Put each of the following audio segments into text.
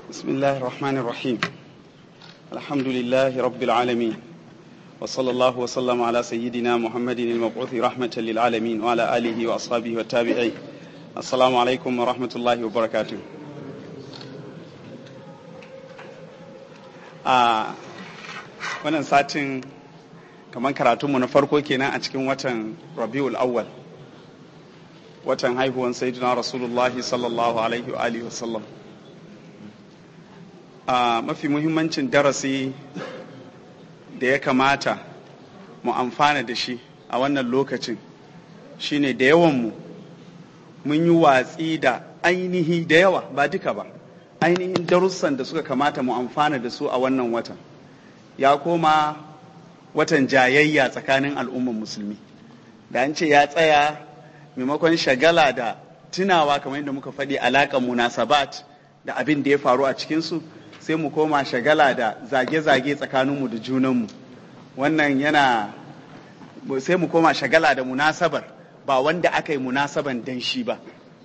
بسم الله الرحمن الرحيم الحمد لله رب العالمين وصلى الله وسلم على سيدنا محمد المبعوث رحمة للعالمين وعلى آله وأصحابه والتابعين السلام عليكم ورحمة الله وبركاته a wannan satin kamar karatunmu na farko kenan a cikin watan rabiul awwal watan haihuwan sayyidina rasulullahi sallallahu alaihi wa alihi wasallam a mafi muhimmancin darasi da ya kamata mu amfana da shi a wannan lokacin shine da yawanmu mun yi watsi da ainihi da yawa ba duka ba ainihin darussan da suka kamata mu amfana da su a wannan watan ya koma watan jayayya tsakanin al'umman musulmi da an ce ya tsaya maimakon shagala da tunawa kamar yadda muka faɗi alaƙar munasabat da abin da ya faru a cikinsu sai mu koma shagala da zage-zage tsakaninmu da junanmu wannan yana sai mu koma shagala da munasabar ba wanda aka yi munasaban dan shi ba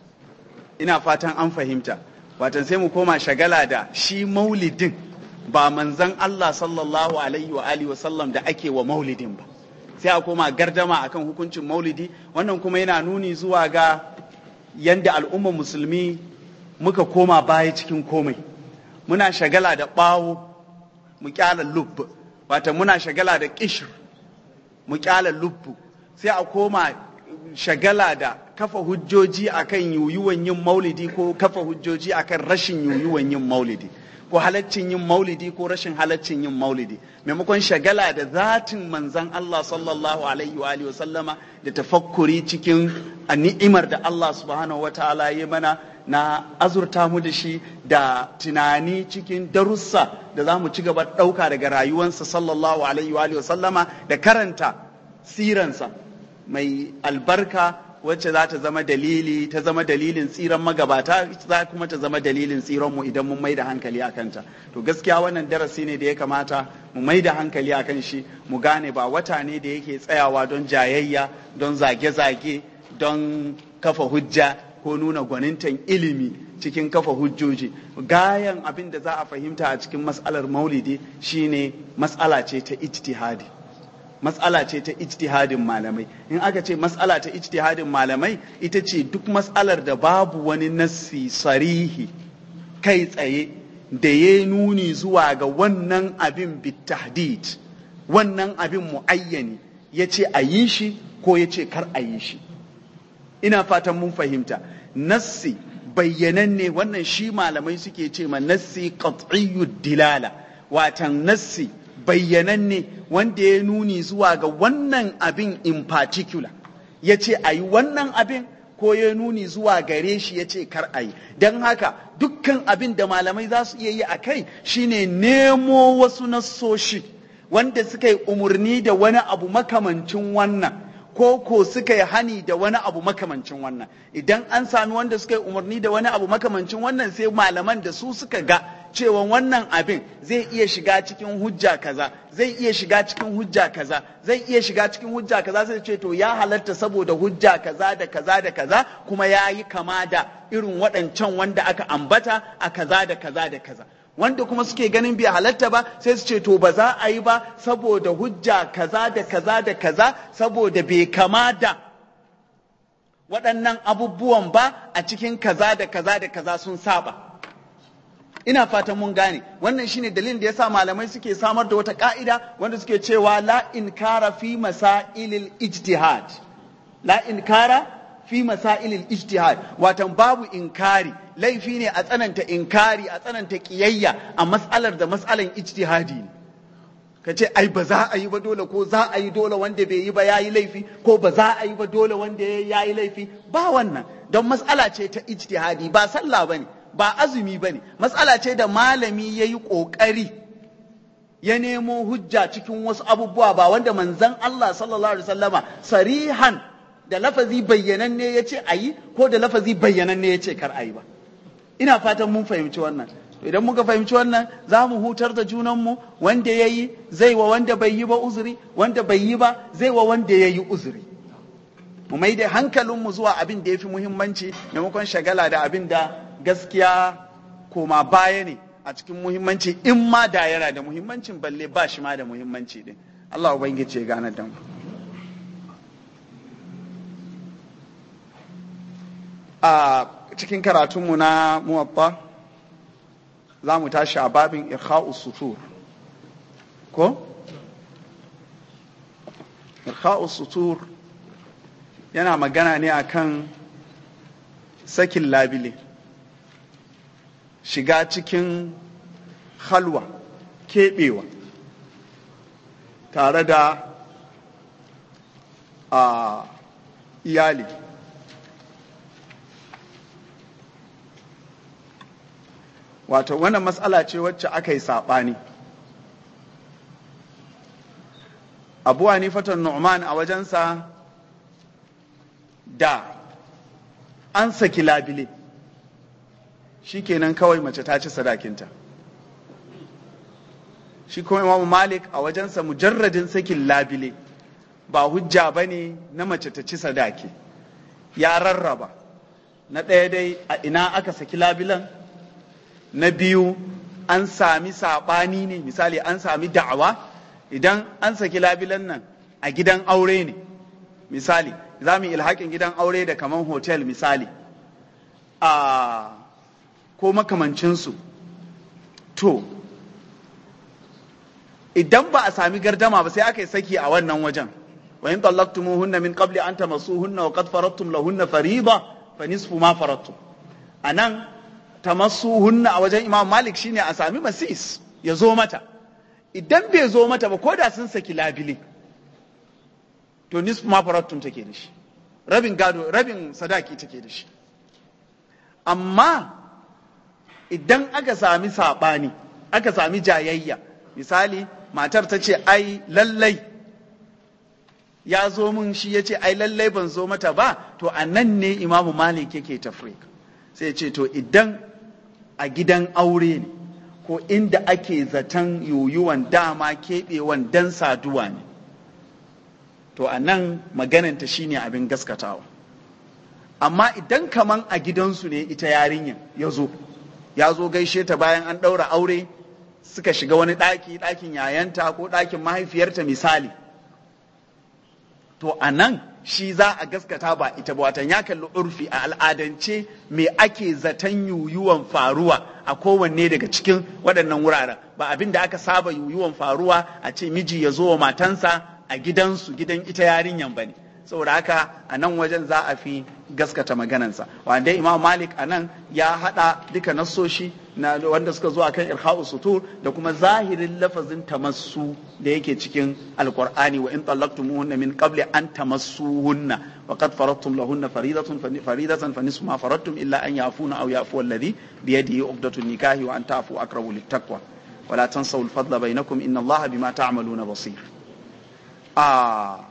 ina fatan an fahimta watan sai mu koma shagala da shi maulidin ba manzan Allah sallallahu alaihi wa alihi wa sallam da ake wa maulidin ba sai a koma gardama akan hukuncin maulidi wannan kuma yana nuni zuwa ga yanda al'ummar musulmi muka koma baya cikin komai muna shagala da ɓawo mu kyala lub wata muna shagala da kishir mu kyala lubbu sai a koma shagala da kafa hujjoji akan yuyuwan yin maulidi ko kafa hujjoji akan rashin yuyuwan yin maulidi ko halaccin yin maulidi ko rashin halaccin yin maulidi maimakon shagala da zatin manzan Allah sallallahu alaihi wa alihi sallama da tafakkuri cikin ni'imar da Allah subhanahu wa ta'ala ya mana na azurta mu da shi da tunani cikin darussa da za mu ci gaba ɗauka daga rayuwansa sallallahu alaihi wa sallama da karanta siransa mai albarka wacce za ta zama dalili ta zama dalilin tsiran magabata za kuma ta zama dalilin tsiranmu idan mun mai da hankali a kanta to gaskiya wannan darasi ne da ya kamata mu mai da hankali a kan shi mu gane ba wata ne da yake tsayawa don jayayya don zage-zage don kafa hujja ko nuna gwanintan ilimi cikin kafa hujjoji gayan abin da za a fahimta a cikin matsalar maulidi shine matsala ce ta ijtihadi matsala ce ta ijtihadin malamai in aka ce matsala ta ijtihadin malamai ita ce duk matsalar da babu wani nassi sarihi kai tsaye da ya nuni zuwa ga wannan abin bitahdid wannan abin muayyani ya ce a yi shi ko ya ce kar a yi shi ina fatan mun fahimta nassi bayyananne wannan shi malamai suke ce ma nassi qat'iyyud dilala watan nassi bayyananne wanda ya nuni zuwa ga wannan abin in particular ya ce a yi wannan abin ko ya nuni zuwa gare shi ya ce kar a yi don haka dukkan abin da malamai za su iya yi a kai shine nemo wasu nassoshi wanda suka yi umarni da wani abu makamancin wannan ko ko suka yi hani da wani abu makamancin wannan idan an sami wanda suka yi umarni da wani abu makamancin wannan sai malaman da su suka ga cewa wannan abin zai iya shiga cikin hujja kaza zai iya shiga cikin hujja kaza zai iya shiga cikin hujja kaza sai ce to ya halatta saboda hujja kaza da kaza da kaza kuma ya yi kama da irin waɗancan wanda aka ambata a kaza da kaza da kaza wanda kuma suke ganin bai halatta ba sai su ce to ba za a yi ba saboda hujja kaza da kaza da kaza saboda bai kama da waɗannan abubuwan ba a cikin kaza da kaza da kaza sun saba ina fatan mun gane wannan shine dalilin da yasa malamai suke samar da wata ka'ida wanda suke cewa la inkara fi masailil ijtihad la inkara fi masailil ijtihad watan babu inkari laifi ne a tsananta inkari a tsananta kiyayya a matsalar da matsalan ijtihadi ne ka ce ai ba za a yi ba dole ko za a yi dole wanda bai yi ba ya yi laifi ko ba za a yi ba dole wanda ya yi laifi ba wannan don matsala ce ta ijtihadi ba sallah ba ne ba azumi ba ne matsala ce da malami ya yi ƙoƙari ya nemo hujja cikin wasu abubuwa ba wanda manzan Allah sallallahu alaihi wasallama sarihan da lafazi bayyananne ya ce a yi ko da lafazi bayyananne ya ce kar a yi ba ina fatan mun fahimci wannan idan muka fahimci wannan za mu hutar da junanmu wanda ya yi zai wa wanda bai yi ba uzuri wanda bai yi ba zai wa wanda ya yi uzuri mu mai da hankalinmu zuwa abin da ya fi muhimmanci maimakon shagala da abin da gaskiya koma baya ne a cikin muhimmanci in ma da yana da muhimmancin balle ba shi ma da muhimmanci din Allah ubangiji ya gane da mu a cikin karatunmu na muwabba za mu tashi a babin irkha'u sutur ko irkha'u sutur yana magana ne akan sakin labile shiga cikin halwa keɓewa tare da a iyali wato wannan matsala ce wacce aka yi saɓani abu hanifatan nu'man a wajensa da an saki labile shikenan kawai mace ta ci sadakinta shi kuma imamu malik a wajensa mujarradin sakin labile ba hujja ba ne na mace ta ci sadaki ya rarraba na ɗaya dai a ina aka saki labilan na biyu an sami saɓani ne misali an sami da'awa idan an saki labilan nan a gidan aure ne misali za mu ilhakin gidan aure da kaman hotel misali a ko makamancinsu to idan ba a sami gardama ba sai aka yi saki a wannan wajen wa in tallaqtumuhunna min qabli an tamassuhunna wa qad faradtum lahunna fariida fa nisfu ma faradtum anan tamassuhunna a wajen Imam Malik shine a sami masis ya zo mata idan bai zo mata ba ko da sun saki labile to nisfu ma faradtum take da shi rabin gado rabin sadaki take da shi amma idan aka sami saɓani aka sami jayayya misali matar ta ce ai lallai ya zo mun shi ya ce ai lallai ban zo mata ba to a nan ne imamu malik yake tafrik sai ce to idan a gidan aure ne ko inda ake zaton yoyuwan dama keɓewan dan saduwa ne to a nan magananta shine abin gaskatawa amma idan kaman a gidansu ne ita yarinyar ya zo ya zo gaishe ta bayan an ɗaura aure suka shiga wani ɗaki ɗakin yayanta ko ɗakin mahaifiyarta misali to a nan shi za a gaskata ba ita ba watan ya kalli urfi a al'adance me ake zaton yuyuwan faruwa a kowanne daga cikin waɗannan wuraren ba abin da aka saba yuyuwan faruwa a ce miji ya zo wa matansa a gidansu gidan ita yarinyan ba ne saboda haka a nan wajen za a fi gaskata maganansa wanda imam malik a nan ya haɗa duka nassoshi na wanda suka zo akan irha'u sutur da kuma zahirin lafazin tamassu da yake cikin alqur'ani wa in tallaqtumuhunna min qabli an tamassuhunna wa qad faradtum lahunna faridatun faridatan fa nisfu ma faradtum illa an yafuna aw yafu alladhi bi yadihi uqdatun nikahi wa an ta'fu aqrabu littaqwa wa la tansaw al-fadla bainakum inna allaha bima ta'maluna basir ah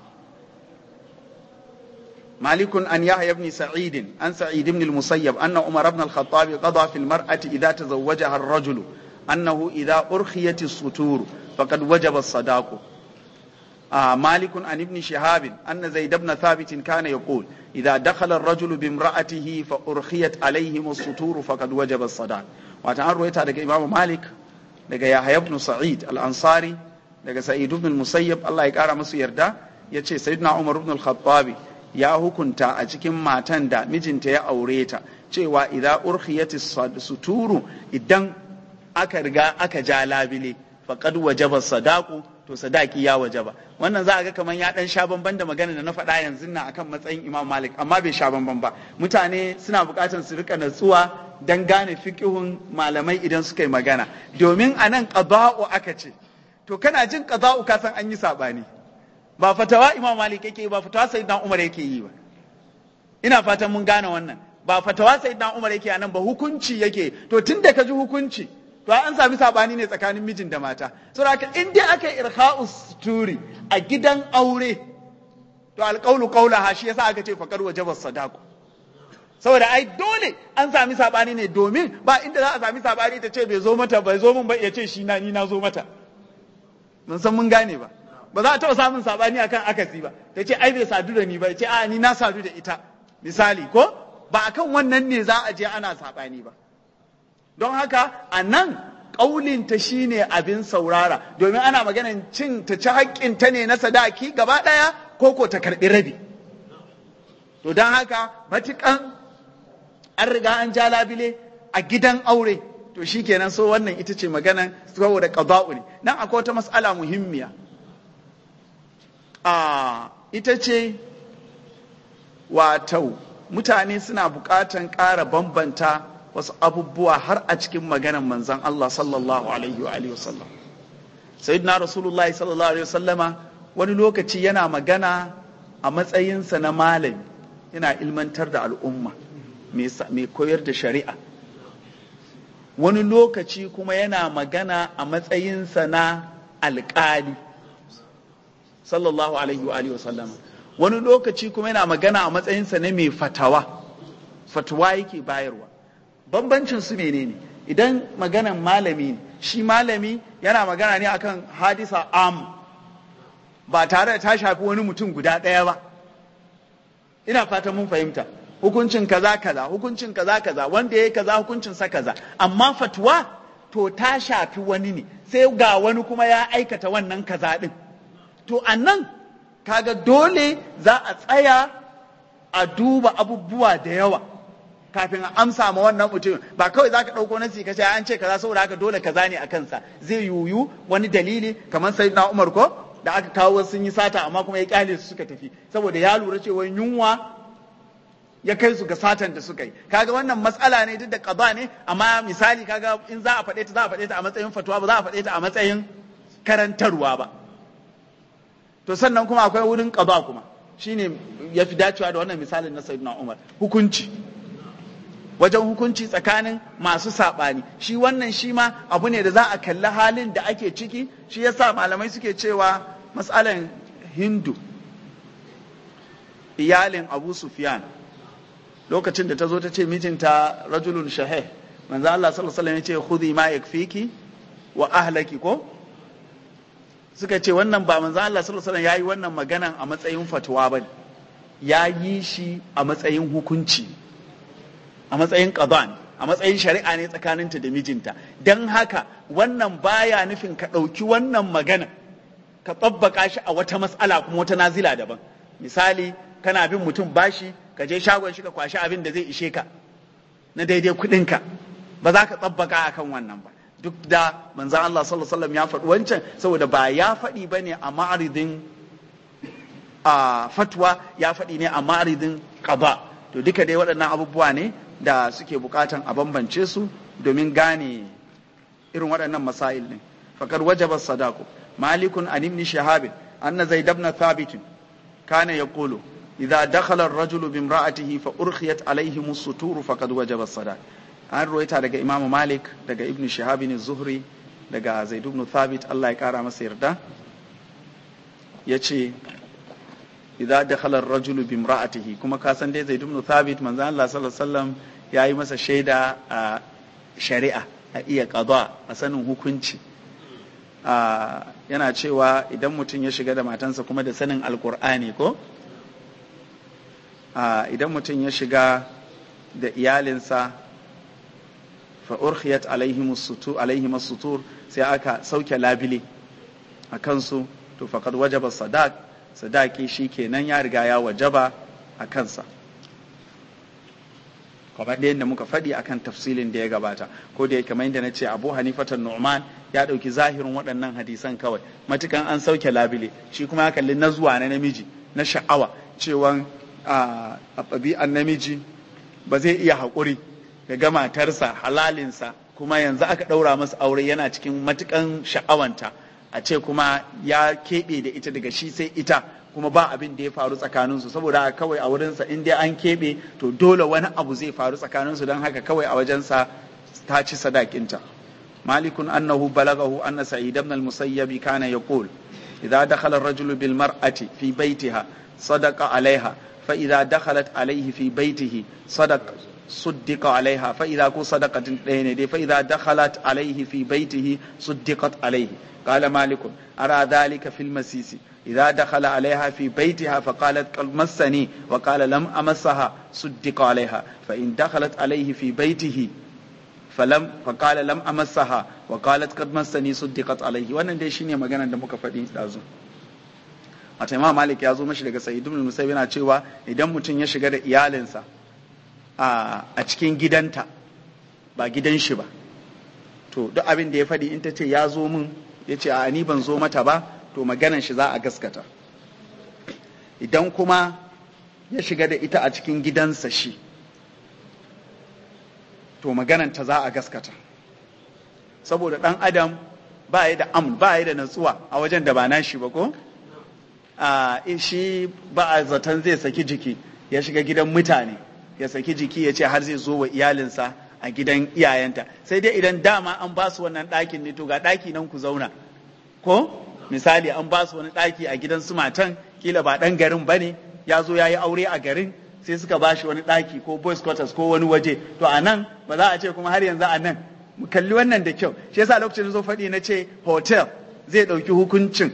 مالك أن يحيى بن سعيد عن سعيد بن المسيب أن عمر بن الخطاب قضى في المرأة إذا تزوجها الرجل أنه إذا أرخيت السطور فقد وجب الصداق آه مالك عن ابن شهاب أن زيد بن ثابت كان يقول إذا دخل الرجل بامرأته فأرخيت عليهم السطور فقد وجب الصداق وتعالى رويتها لك إمام مالك لك يحيى بن سعيد الأنصاري لك سعيد بن المسيب الله يقارى مسو يردا يتشي سيدنا عمر بن الخطاب ya hukunta a cikin matan da mijinta ya aure ta cewa idan urkhiyati suturu idan aka riga aka ja labile faqad wajaba sadaku to sadaki ya wajaba wannan za a ga kamar ya dan sha bamban da magana da na faɗa yanzu nan akan matsayin Imam Malik amma bai sha bamban ba mutane suna buƙatar su rika natsuwa dan gane fiqihun malamai idan suka yi magana domin anan qada'u aka ce to kana jin qada'u ka san an yi sabani ba fatawa imam malik yake yi ba fatawa sayyidina umar yake yi ba ina fatan mun gane wannan ba fatawa sayyidina umar yake anan ba hukunci yake to tunda ka ji hukunci to an sami sabani ne tsakanin mijin da mata saboda in dai aka yi irha'u suturi a gidan aure to alqawlu qawlaha shi yasa aka ce faqad wajaba sadaqu saboda ai dole an sami sabani ne domin ba inda za a sami sabani ta ce bai zo mata bai zo min ba ya ce shi na ni na zo mata mun san mun gane ba ba za a taɓa samun saɓani akan akasi ba ta ce ai bai sadu da ni ba ce a ni na sadu da ita misali ko ba akan wannan ne za a je ana saɓani ba don haka a nan ƙaulinta shine abin saurara domin ana maganan cin ta ci haƙƙinta ne na sadaki gaba ɗaya ko ko ta karɓi rabi to don haka matuƙan an riga an ja labile a gidan aure to shi kenan so wannan ita ce maganan saboda qada'u ne nan akwai wata mas'ala muhimmiya a ita ce wato mutane suna buƙatan ƙara bambanta wasu abubuwa har a cikin maganan manzon Allah sallallahu alaihi wa alihi wasallam sayyidina rasulullah sallallahu alaihi wasallama wani lokaci yana magana a matsayinsa na malami yana ilmantar da al'umma mai koyar da shari'a wani lokaci kuma yana magana a matsayinsa na alƙali sallallahu alaihi wa alihi wasallama wani lokaci kuma yana magana a matsayinsa na mai fatawa fatawa yake bayarwa bambancin su menene idan maganan malami ne shi malami yana magana ne akan hadisa am ba tare da ta shafi wani mutum guda ɗaya ba ina fatan mun fahimta hukuncin kaza kaza hukuncin kaza kaza wanda ya yi kaza hukuncin sa kaza amma fatuwa to ta shafi wani ne sai ga wani kuma ya aikata wannan kaza din to annan kaga dole za a tsaya a duba abubuwa da yawa kafin a amsa ma wannan mutum ba kawai za ka ɗauko nasi ka ce an ce kaza saboda haka dole kaza ne a kansa zai yuyu wani dalili kamar sai na umar ko da aka kawo sun yi sata amma kuma ya kyale su suka tafi saboda ya lura cewa yunwa ya kai su ga satan da suka yi kaga wannan matsala ne duk da qada ne amma misali kaga in za a faɗe ta za a faɗe ta a matsayin fatuwa ba za a faɗe ta a matsayin karantarwa ba to sannan kuma akwai wurin qada kuma shine ya fi dacewa da wannan misalin na sayyidina Umar hukunci wajen hukunci tsakanin masu saɓani shi wannan shi ma abu ne da za a kalli halin da ake ciki shi yasa malamai suke cewa matsalan hindu iyalin abu sufyan lokacin da ta zo ta ce mijinta rajulun shahih manzo Allah sallallahu alaihi wasallam ya ce khudhi ma yakfiki wa ahlaki ko suka ce wannan ba manzo Allah sallallahu alaihi wasallam yayi wannan maganan a matsayin fatuwa bane ya yi shi a matsayin hukunci a matsayin qada a matsayin shari'a ne tsakaninta da mijinta dan haka wannan baya nufin ka ɗauki wannan magana ka tsabbaka shi a wata mas'ala kuma wata nazila daban misali kana bin mutum bashi ka je shagon shi ka kwashi abin da zai ishe ka na daidai kuɗinka ba za ka tsabbaka akan wannan ba duk da manzan Allah sallallahu alaihi wasallam ya faɗi wancan saboda ba ya faɗi ba ne a ma'aridin a fatwa ya faɗi ne a ma'aridin qada to duka dai waɗannan abubuwa ne da suke bukatan a bambance su domin gane irin waɗannan masail ne faqad wajaba sadaqu malikun an ibn shahab anna zaid ibn thabit kana yaqulu idza dakhala ar-rajulu bi imra'atihi fa urkhiyat alayhim as-sutur faqad wajaba as-sadaq an ruwaita daga imamu malik daga ibn shihab ne zuhri daga zaid ibn thabit Allah ya kara masa yarda yace idza dakhala ar-rajulu bi imra'atihi kuma ka san dai zaid ibn thabit manzo Allah sallallahu alaihi wasallam yayi masa shaida a shari'a a iya qada a sanin hukunci yana cewa idan mutum ya shiga da matansa kuma da sanin alkur'ani ko idan mutum ya shiga da iyalinsa fa urkhiyat alaihim sutur alaihim sutur sai aka sauke labile a kansu to faqad wajaba sadaq sadaki shikenan ya riga ya wajaba a kansa kamar da yadda muka faɗi akan tafsilin da ya gabata ko da kamar yadda na ce abu hanifatan nu'man ya ɗauki zahirin waɗannan hadisan kawai matukan an sauke labile shi kuma ya kalli na zuwa na namiji na sha'awa cewa a ɗabi'an namiji ba zai iya haƙuri ya ga matarsa halalinsa kuma yanzu aka ɗaura masa aure yana cikin matukan sha'awanta a ce kuma ya keɓe da ita daga shi sai ita kuma ba abin da ya faru tsakaninsu saboda kawai a wurinsa in dai an keɓe to dole wani abu zai faru tsakaninsu don haka kawai a wajensa ta ci sadakinta malikun annahu balagahu anna sa'id ibn al-musayyib kana yaqul idza dakhala ar-rajulu bil mar'ati fi baytiha sadaqa 'alayha fa idza dakhalat 'alayhi fi baytihi sadaqa صدق عليها فإذا كو صدقة دين فإذا دخلت عليه في بيته صدقت عليه قال مالك أرى ذلك في المسيس إذا دخل عليها في بيتها فقالت قد مسني وقال لم أمسها صدق عليها فإن دخلت عليه في بيته falam faqala lam amassaha wa qalat qad massani suddiqat alayhi wannan dai shine maganar da muka faɗi dazu wata imam malik ya zo mashi daga sa'id ibn musayyib yana cewa idan mutum ya shiga da iyalinsa a cikin gidanta ba gidan shi ba to duk abin da ya faɗi in ta ce ya zo min ya ce a ni ban zo mata ba to maganan shi za a gaskata idan kuma ya shiga da ita a cikin gidansa shi to maganan ta za a gaskata saboda ɗan adam ba ya da amn ba ya da natsuwa a wajen da ba nashi ba ko a shi ba a zaton zai saki jiki ya shiga gidan mutane ya saki jiki ya ce har zai zo wa iyalinsa a gidan iyayenta sai dai idan dama an ba su wannan ɗakin ne to ga ɗaki nan ku zauna ko misali an ba su wani ɗaki a gidan su matan kila ba ɗan garin ba ne ya zo ya yi aure a garin sai suka ba shi wani ɗaki ko boys quarters ko wani waje to a nan ba za a ce kuma har yanzu a nan mu kalli wannan da kyau shi yasa lokacin zo faɗi na ce hotel zai ɗauki hukuncin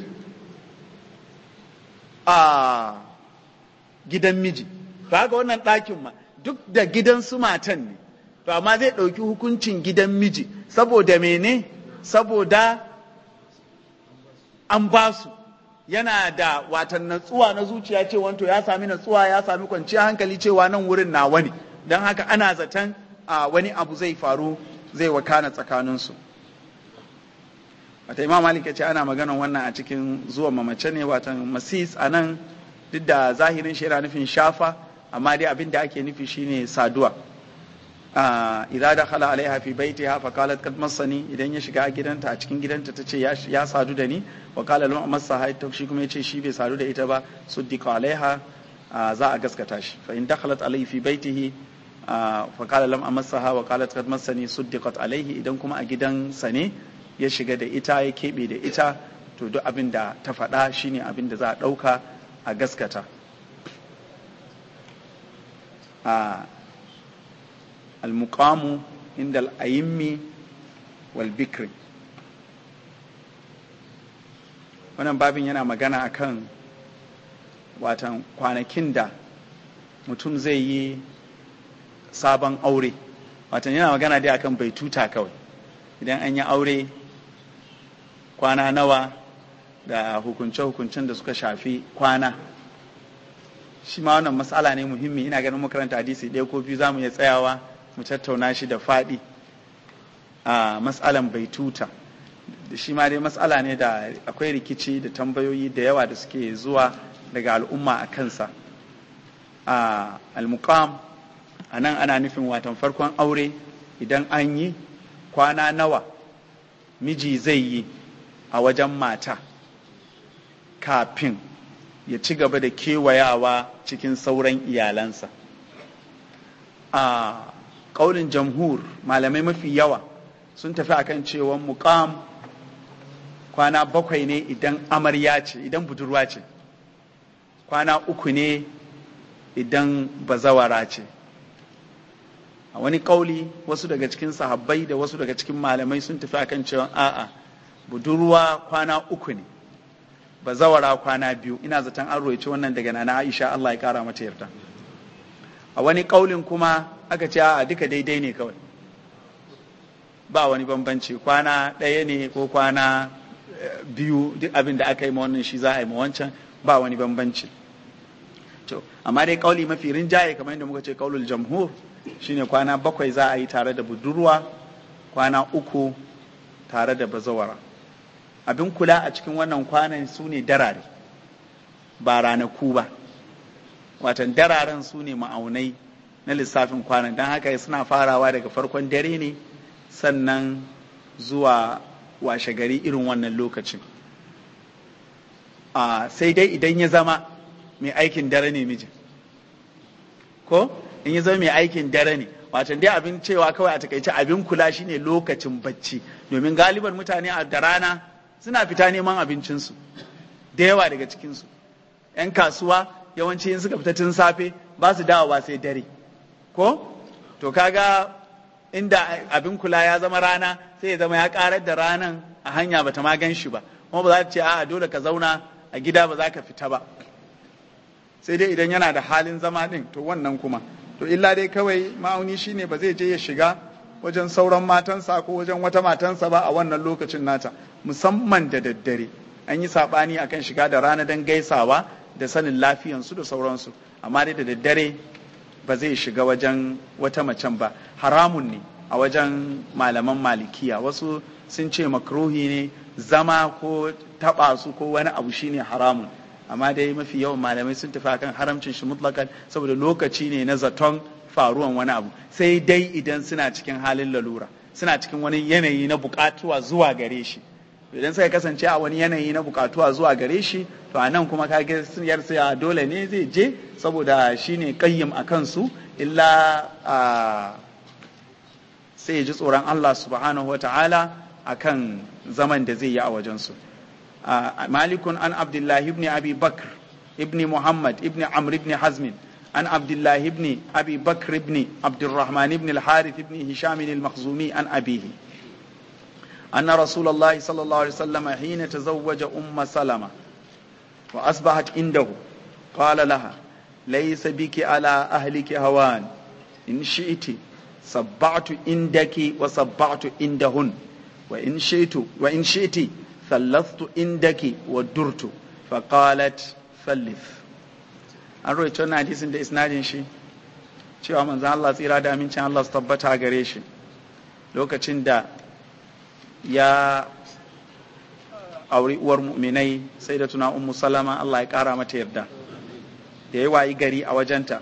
a gidan miji ba ga wannan ɗakin ma duk da gidan su matan ne to amma zai ɗauki hukuncin gidan miji saboda mene saboda an ba su yana da watan natsuwa na zuciya ce wanto ya sami natsuwa ya sami kwanciyar hankali cewa nan wurin na wani don haka ana zaton a wani abu zai faru zai wakana tsakaninsu wata imam malik ya ce ana maganan wannan a cikin zuwa mamace ne watan masis a nan duk da zahirin shi yana nufin shafa amma dai abin da ake nufi shine saduwa idan da khala alaiha fi baitiha fa qalat qad massani idan ya shiga gidanta a cikin gidanta tace ya sadu da ni wa qala lam amassa ta shi kuma yace shi bai sadu da ita ba suddiqa alaiha za a gaskata shi fa in dakhalat alaihi fi baitihi fa qala lam amassaha wa qalat qad massani suddiqat alaihi idan kuma a gidansa ne ya shiga da ita ya kebe da ita to duk abin da ta faɗa shine abin da za a ɗauka a gaskata المقام عند الأئم والبكر wannan babin yana magana akan watan kwanakin da mutum zai yi sabon aure watan yana magana dai akan bai tuta kawai idan an yi aure kwana nawa da hukunce-hukuncen da suka shafi kwana shi ma wannan matsala ne muhimmi ina ganin makaranta hadisi ɗaya ko biyu za mu iya tsayawa mu tattauna shi da faɗi a matsalan baituta shi ma dai matsala ne da akwai rikici da tambayoyi da yawa da suke zuwa daga al'umma a kansa a almukam a nan ana nufin watan farkon aure idan an yi kwana nawa miji zai yi a wajen mata kafin ya ci gaba da kewayawa cikin sauran iyalansa a ƙaunin jamhur malamai mafi yawa sun tafi akan cewa muƙam kwana bakwai ne idan amarya ce idan budurwa ce kwana uku ne idan bazawara ce a wani ƙauli wasu daga cikin sahabbai da wasu daga cikin malamai sun tafi akan cewa a'a budurwa kwana uku ne bazawara kwana biyu ina zaton an roici wannan daga nana aisha Allah ya kara mata yarda a wani ƙaulin kuma aka ce a duka daidai ne kawai ba wani bambanci kwana ɗaya ne ko kwana biyu duk abin da aka yi ma wannan shi za a yi ma wancan ba wani bambanci to amma dai ƙauli mafi rinjaye kamar yadda muka ce ƙaulul jamhur shine kwana bakwai za a yi tare da budurwa kwana uku tare da bazawara abin kula a cikin wannan kwanan su ne darare ba ranaku ba watan dararen su ne ma'aunai na lissafin kwanan don haka suna farawa daga farkon dare ne sannan zuwa washe gari irin wannan lokacin sai dai idan ya zama mai aikin dare ne mijin ko in ya zama mai aikin dare ne watan dai abin cewa kawai a takaice abin kula shine lokacin bacci domin galiban mutane a da rana suna fita neman abincinsu da yawa daga cikinsu 'yan kasuwa yawanci in suka fita tun safe ba su dawowa sai dare ko to kaga inda abin kula ya zama rana sai ya zama ya karar da ranan a hanya bata ma gan shi ba kuma ba za ta ce a dole ka zauna a gida ba za ka fita ba sai dai idan yana da halin zama din to wannan kuma to illa dai kawai ma'auni shine ba zai je ya shiga wajen sauran matansa ko wajen wata matansa ba a wannan lokacin nata musamman da daddare an yi saɓani akan shiga da rana don gaisawa da sanin lafiyansu da sauransu amma dai da daddare ba zai shiga wajen wata macen ba haramun ne a wajen malaman malikiya wasu sun ce makruhi ne zama ko taba su ko wani abu shine haramun amma dai mafi yawan malamai sun tafi akan haramcin shi mutlakan saboda lokaci ne na zaton faruwan wani abu sai dai idan suna cikin halin lalura suna cikin wani yanayi na bukatuwa zuwa gare shi idan suka kasance a wani yanayi na bukatuwa zuwa gare shi to a nan kuma kage yar sai dole ne zai je saboda shine kayyim a kansu illa sai ya ji tsoron Allah subhanahu wata'ala akan zaman da zai yi a wajensu malikun an abdullahi ibn abi bakr ibn muhammad ibn amr ibn hazmin عن عبد الله بن أبي بكر بن عبد الرحمن بن الحارث بن هشام المخزومي عن أبيه أن رسول الله صلى الله عليه وسلم حين تزوج أم سلمة وأصبحت عنده قال لها ليس بك على أهلك هوان إن شئت صبعت عندك وصبعت عندهن وإن شئت وإن شئت ثلثت عندك ودرت فقالت ثلث an roito na hadisin da isnadin shi cewa manzan Allah tsira da amincin Allah su tabbata gare shi lokacin da ya auri uwar mu'minai sai da tuna ummu salama Allah ya kara mata yarda da ya wayi gari a wajenta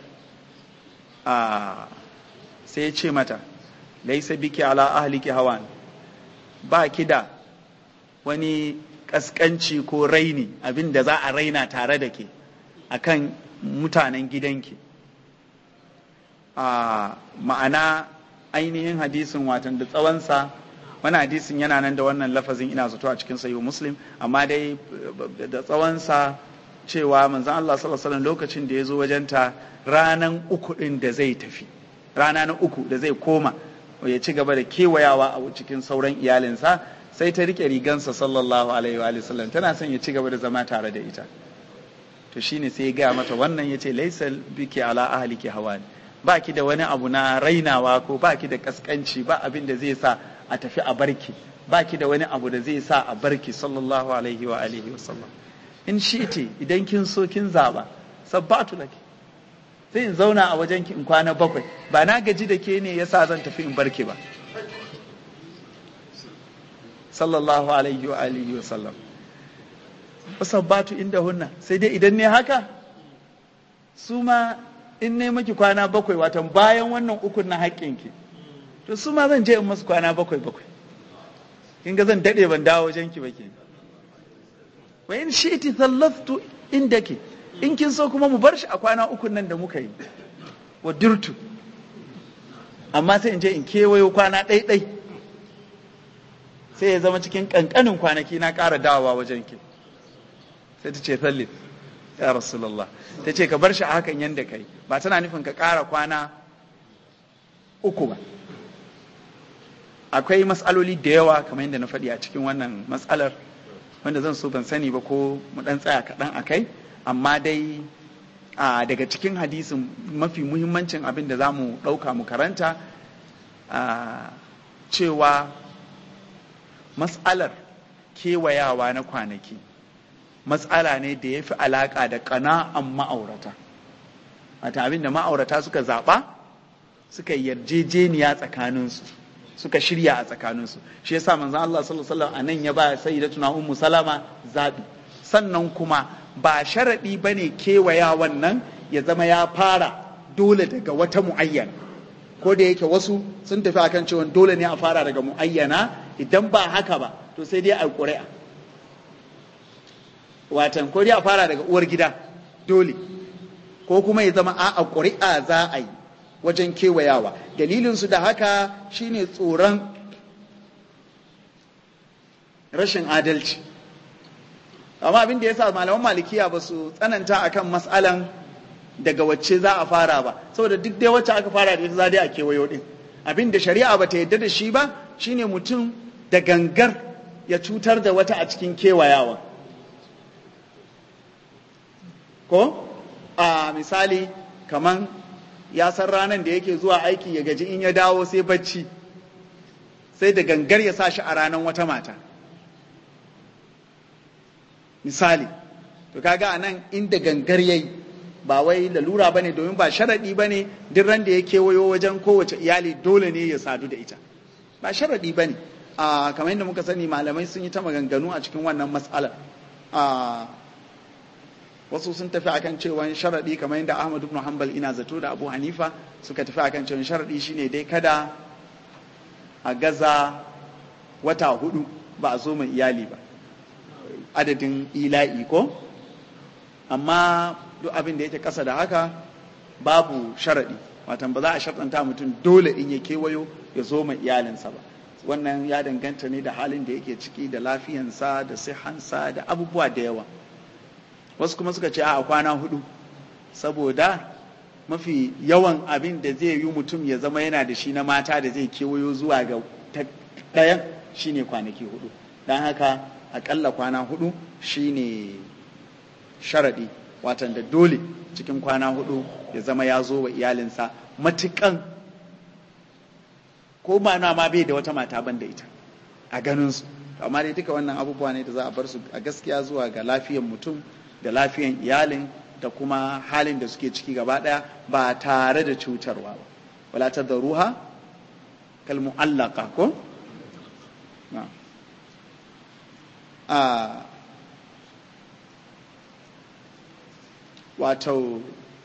sai ya ce mata laisa biki ala ahliki hawan ba ki da wani kaskanci ko raini abin da za a raina tare da ke akan mutanen gidanki ma'ana ainihin hadisin watan da tsawonsa wani hadisin yana nan da wannan lafazin ina zato a cikin sayo muslim amma dai da tsawonsa cewa manzan Allah sallallahu lokacin da ya zo wajenta ranan uku ɗin da zai tafi rana na uku da zai koma ya ci gaba da kewayawa a cikin sauran iyalinsa sai ta rike rigansa sallallahu alaihi wa sallam tana son ya ci gaba da zama tare da ita to shine sai ya gaya mata wannan ya ce laisa biki ala ahliki hawan ba ki da wani abu na rainawa ko ba ki da kaskanci ba abin da zai sa a tafi a barki ba ki da wani abu da zai sa a barki sallallahu alaihi wa alihi wa sallam in shiti idan kin so kin zaba sabbatu laki sai in zauna a wajen ki in kwana bakwai ba na gaji da ke ne yasa zan tafi in barki ba sallallahu alaihi wa alihi wa sallam wasabbatu inda hunna sai dai idan ne haka su ma in ne maki kwana bakwai watan bayan wannan ukun na haƙƙinki to su ma zan je in masu kwana bakwai bakwai kin ga zan daɗe ban dawo wajen ki ba ke wa in shi'ti thallaftu indaki in kin so kuma mu bar shi a kwana ukun nan da muka yi wa dirtu amma sai in je in kewayo kwana ɗai-ɗai sai ya zama cikin ƙanƙanin kwanaki na ƙara dawowa wajen ki sai ta ce sallif ya rasulullah ta ce ka bar shi a hakan yadda kai ba tana nufin ka ƙara kwana uku ba akwai matsaloli da yawa kamar yadda na faɗi a cikin wannan matsalar wanda zan so ban sani ba ko mu ɗan tsaya kaɗan a kai amma dai daga cikin hadisin mafi muhimmancin abin da za mu ɗauka mu karanta cewa matsalar kewayawa na kwanaki matsala ne da ya fi alaƙa da ƙana'an ma'aurata wata abin da ma'aurata suka zaɓa suka yarjejeniya tsakaninsu suka shirya a tsakaninsu shi yasa manzon Allah sallallahu alaihi wasallam anan ya ba sayyidatuna ummu salama zabi sannan kuma ba sharadi bane kewaya wannan ya zama ya fara dole daga wata muayyana ko da yake wasu sun tafi akan cewa dole ne a fara daga muayyana idan ba haka ba to sai dai a ƙuri'a watan ko dai a fara daga uwar gida dole ko kuma ya zama a ƙuri'a za a yi wajen kewayawa dalilinsu da haka shine tsoron rashin adalci amma abin da ya sa malaman malikiya ba su tsananta akan matsalan daga wacce za a fara ba saboda duk dai wacce aka fara da ita za dai a kewayo din abin da shari'a ba ta yadda da shi ba shine mutum da gangar ya cutar da wata a cikin kewayawa ko a misali kaman ya san ranar da yake zuwa aiki ya gaji in ya dawo sai bacci sai da gangar ya sa shi a ranar wata mata misali to kaga anan inda gangar yayi ba wai lalura bane domin ba sharadi bane duk ran da ya kewayo wajen kowace iyali dole ne ya sadu da ita ba sharadi bane a kamar yadda muka sani malamai sun yi ta maganganu a cikin wannan matsalar a wasu sun tafi akan cewa sharadi kamar yadda Ahmad ibn Hanbal ina zato da Abu Hanifa suka tafi akan cewa sharadi shine dai kada a gaza wata hudu ba a zo mai iyali ba adadin ila'i ko amma duk abin da yake kasa da haka babu sharaɗi watan ba za a sharɗanta mutum dole in ya kewayo ya zo mai iyalinsa ba wannan ya danganta ne da halin da yake ciki da lafiyansa da sihansa da abubuwa da yawa wasu kuma suka ce a kwana hudu saboda mafi yawan abin da zai yi mutum ya zama yana da shi na mata da zai kewayo zuwa ga ɗayan shine kwanaki hudu don haka akalla kwana hudu shine sharaɗi watan da dole cikin kwana hudu ya zama ya zo wa iyalinsa matukan ko mana ma bai da wata mata ban da ita a ganinsu amma dai duka wannan abubuwa ne da za a bar su a gaskiya zuwa ga lafiyan mutum da lafiyan iyalin da kuma halin da suke ciki gaba daya ba tare da cutarwa ba wala ta ruha kal mu'allaka ko a wato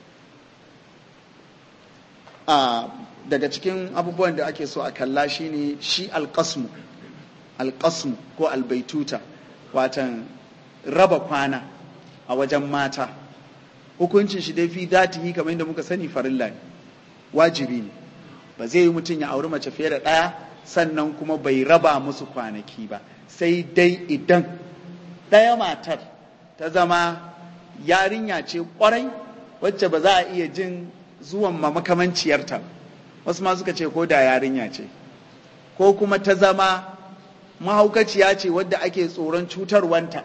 a daga cikin abubuwan da ake so a kalla shine shi alƙasmu alƙasmu ko albaituta watan raba kwana a wajen mata hukuncin shi dai fi datihi kamar yadda muka sani farilla ne wajibi ne ba zai yi mutum ya auri mace fiye da ɗaya sannan kuma bai raba musu kwanaki ba sai dai idan ɗaya matar ta zama yarinya ce kwarai wacce ba za a iya jin zuwan ma makamanciyarta wasu ma suka ce ko da yarinya ce ko kuma ta zama mahaukaciya ce wadda ake tsoron cutarwanta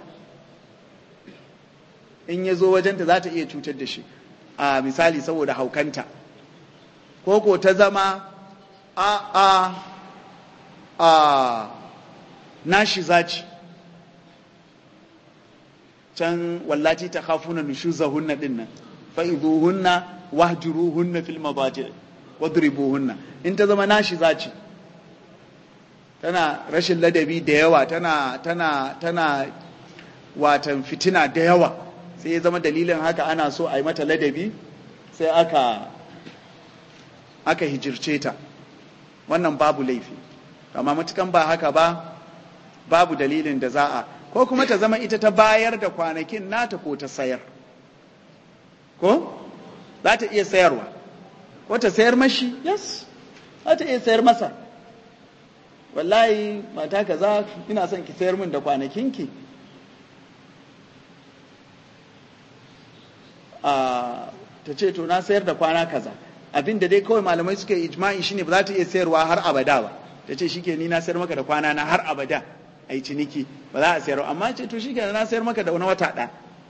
in ya zo wajenta za ta iya cutar da shi a misali saboda haukanta ko ko ta zama a a a nashi zaci can wallaci ta khafuna nushuzahunna dinnan fa'iduhunna wahjuruhunna fil madaji wadribuhunna in ta zama nashi zaci tana rashin ladabi da yawa tana tana tana watan fitina da yawa sai ya zama dalilin haka ana so a yi mata ladabi sai aka aka hijirce ta wannan babu laifi amma matukan ba haka ba babu dalilin da za a ko kuma ta zama ita ta bayar da kwanakin nata ko ta sayar ko za ta iya sayarwa ko ta sayar mashi yes za ta iya sayar masa wallahi mata kaza ina son ki sayar min da kwanakinki a ta ce to na sayar da kwana kaza abin da dai kawai malamai suka yi ijma'i shine ba za ta iya sayarwa har abada ba ta ce shike ni na sayar maka da kwana na har abada a yi ciniki ba za a sayar amma ce to shike na sayar maka da wani wata ɗaya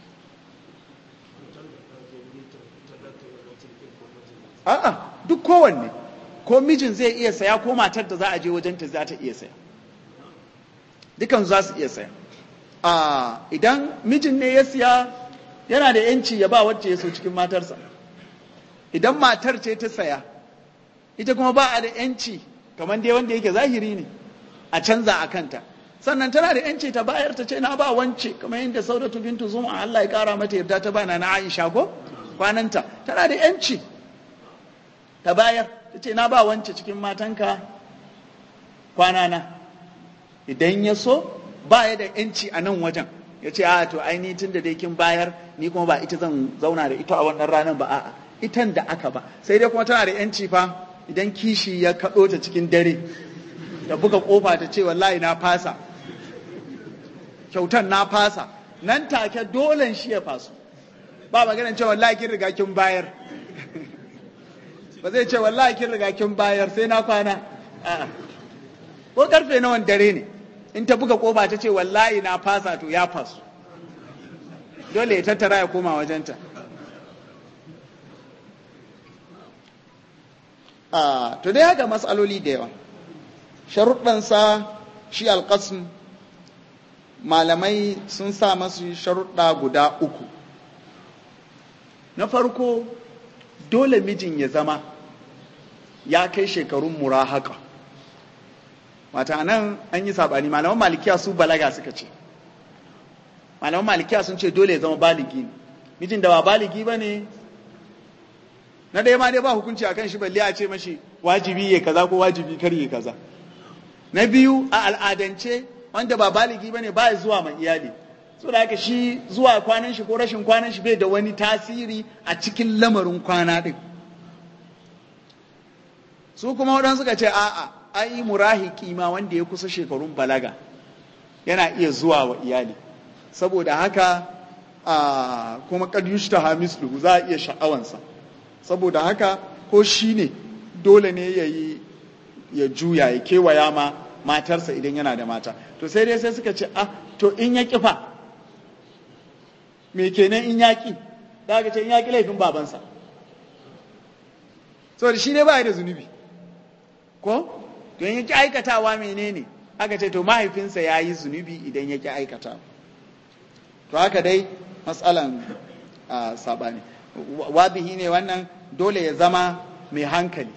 a'a duk kowanne ko mijin zai iya saya ko matar da za a je wajenta za ta iya saya dukan za su iya saya a idan mijin ne ya siya yana da yanci ya ba wacce ya so cikin matarsa idan matar ce ta saya ita kuma ba a da yanci kamar dai wanda yake zahiri ne a canza a kanta sannan tana da yanci ta bayar ta ce na ba wance kamar yadda saudatu bintu zuma Allah ya kara mata yarda ta bana na Aisha ko kwananta tana da yanci ta bayar ta ce na ba wance cikin matanka kwanana idan ya so ba ya da yanci a nan wajen ya ce a to ai ni tun da dai kin bayar ni kuma ba ita zan zauna da ita a wannan ranar ba a'a itan da aka ba sai dai kuma tana da yanci fa idan kishi ya kaɗo ta cikin dare da buga kofa ta ce wallahi na fasa kyautan na fasa nan take dolen shi ya fasu ba maganar cewa wallahi kin riga kin bayar ba zai ce wallahi kin riga kin bayar sai na kwana a'a ko karfe nawan dare ne in ta buga kofa ta ce wallahi na fasa to ya fasu dole ya tattara ya koma wajenta a to dai haka matsaloli da yawa sharuɗansa shi alƙasm malamai sun sa masu sharuɗa guda uku na farko dole mijin ya zama ya kai shekarun murahaka wata nan an yi saɓani malaman malikiya su balaga suka ce malaman malikiya sun ce dole ya zama baligi ne mijin da ba baligi ba ne na ɗaya ma dai ba hukunci a kan shi balle a ce mashi wajibi ya kaza ko wajibi kar ya kaza na biyu a al'adance wanda ba baligi ba ne ba ya zuwa ma iyali so da haka shi zuwa kwanan shi ko rashin kwanan shi bai da wani tasiri a cikin lamarin kwana ɗin su kuma waɗansu suka ce a'a ai murahiki ma wanda ya kusa shekarun balaga yana iya zuwa wa iyali saboda haka a kuma kad yushta hamislu za a iya sha'awansa saboda haka ko shi ne dole ne ya yi ya juya ya kewaya ma matarsa idan yana da mata to sai dai sai suka ce ah to in ya kifa me kenan in ya ki da ce in ya ki laifin babansa saboda shi ne ba da zunubi ko to in ya ki aikatawa menene aka ce to mahaifinsa ya yi zunubi idan ya ki aikatawa to haka dai matsalan saɓani wabihi ne wannan dole ya zama mai hankali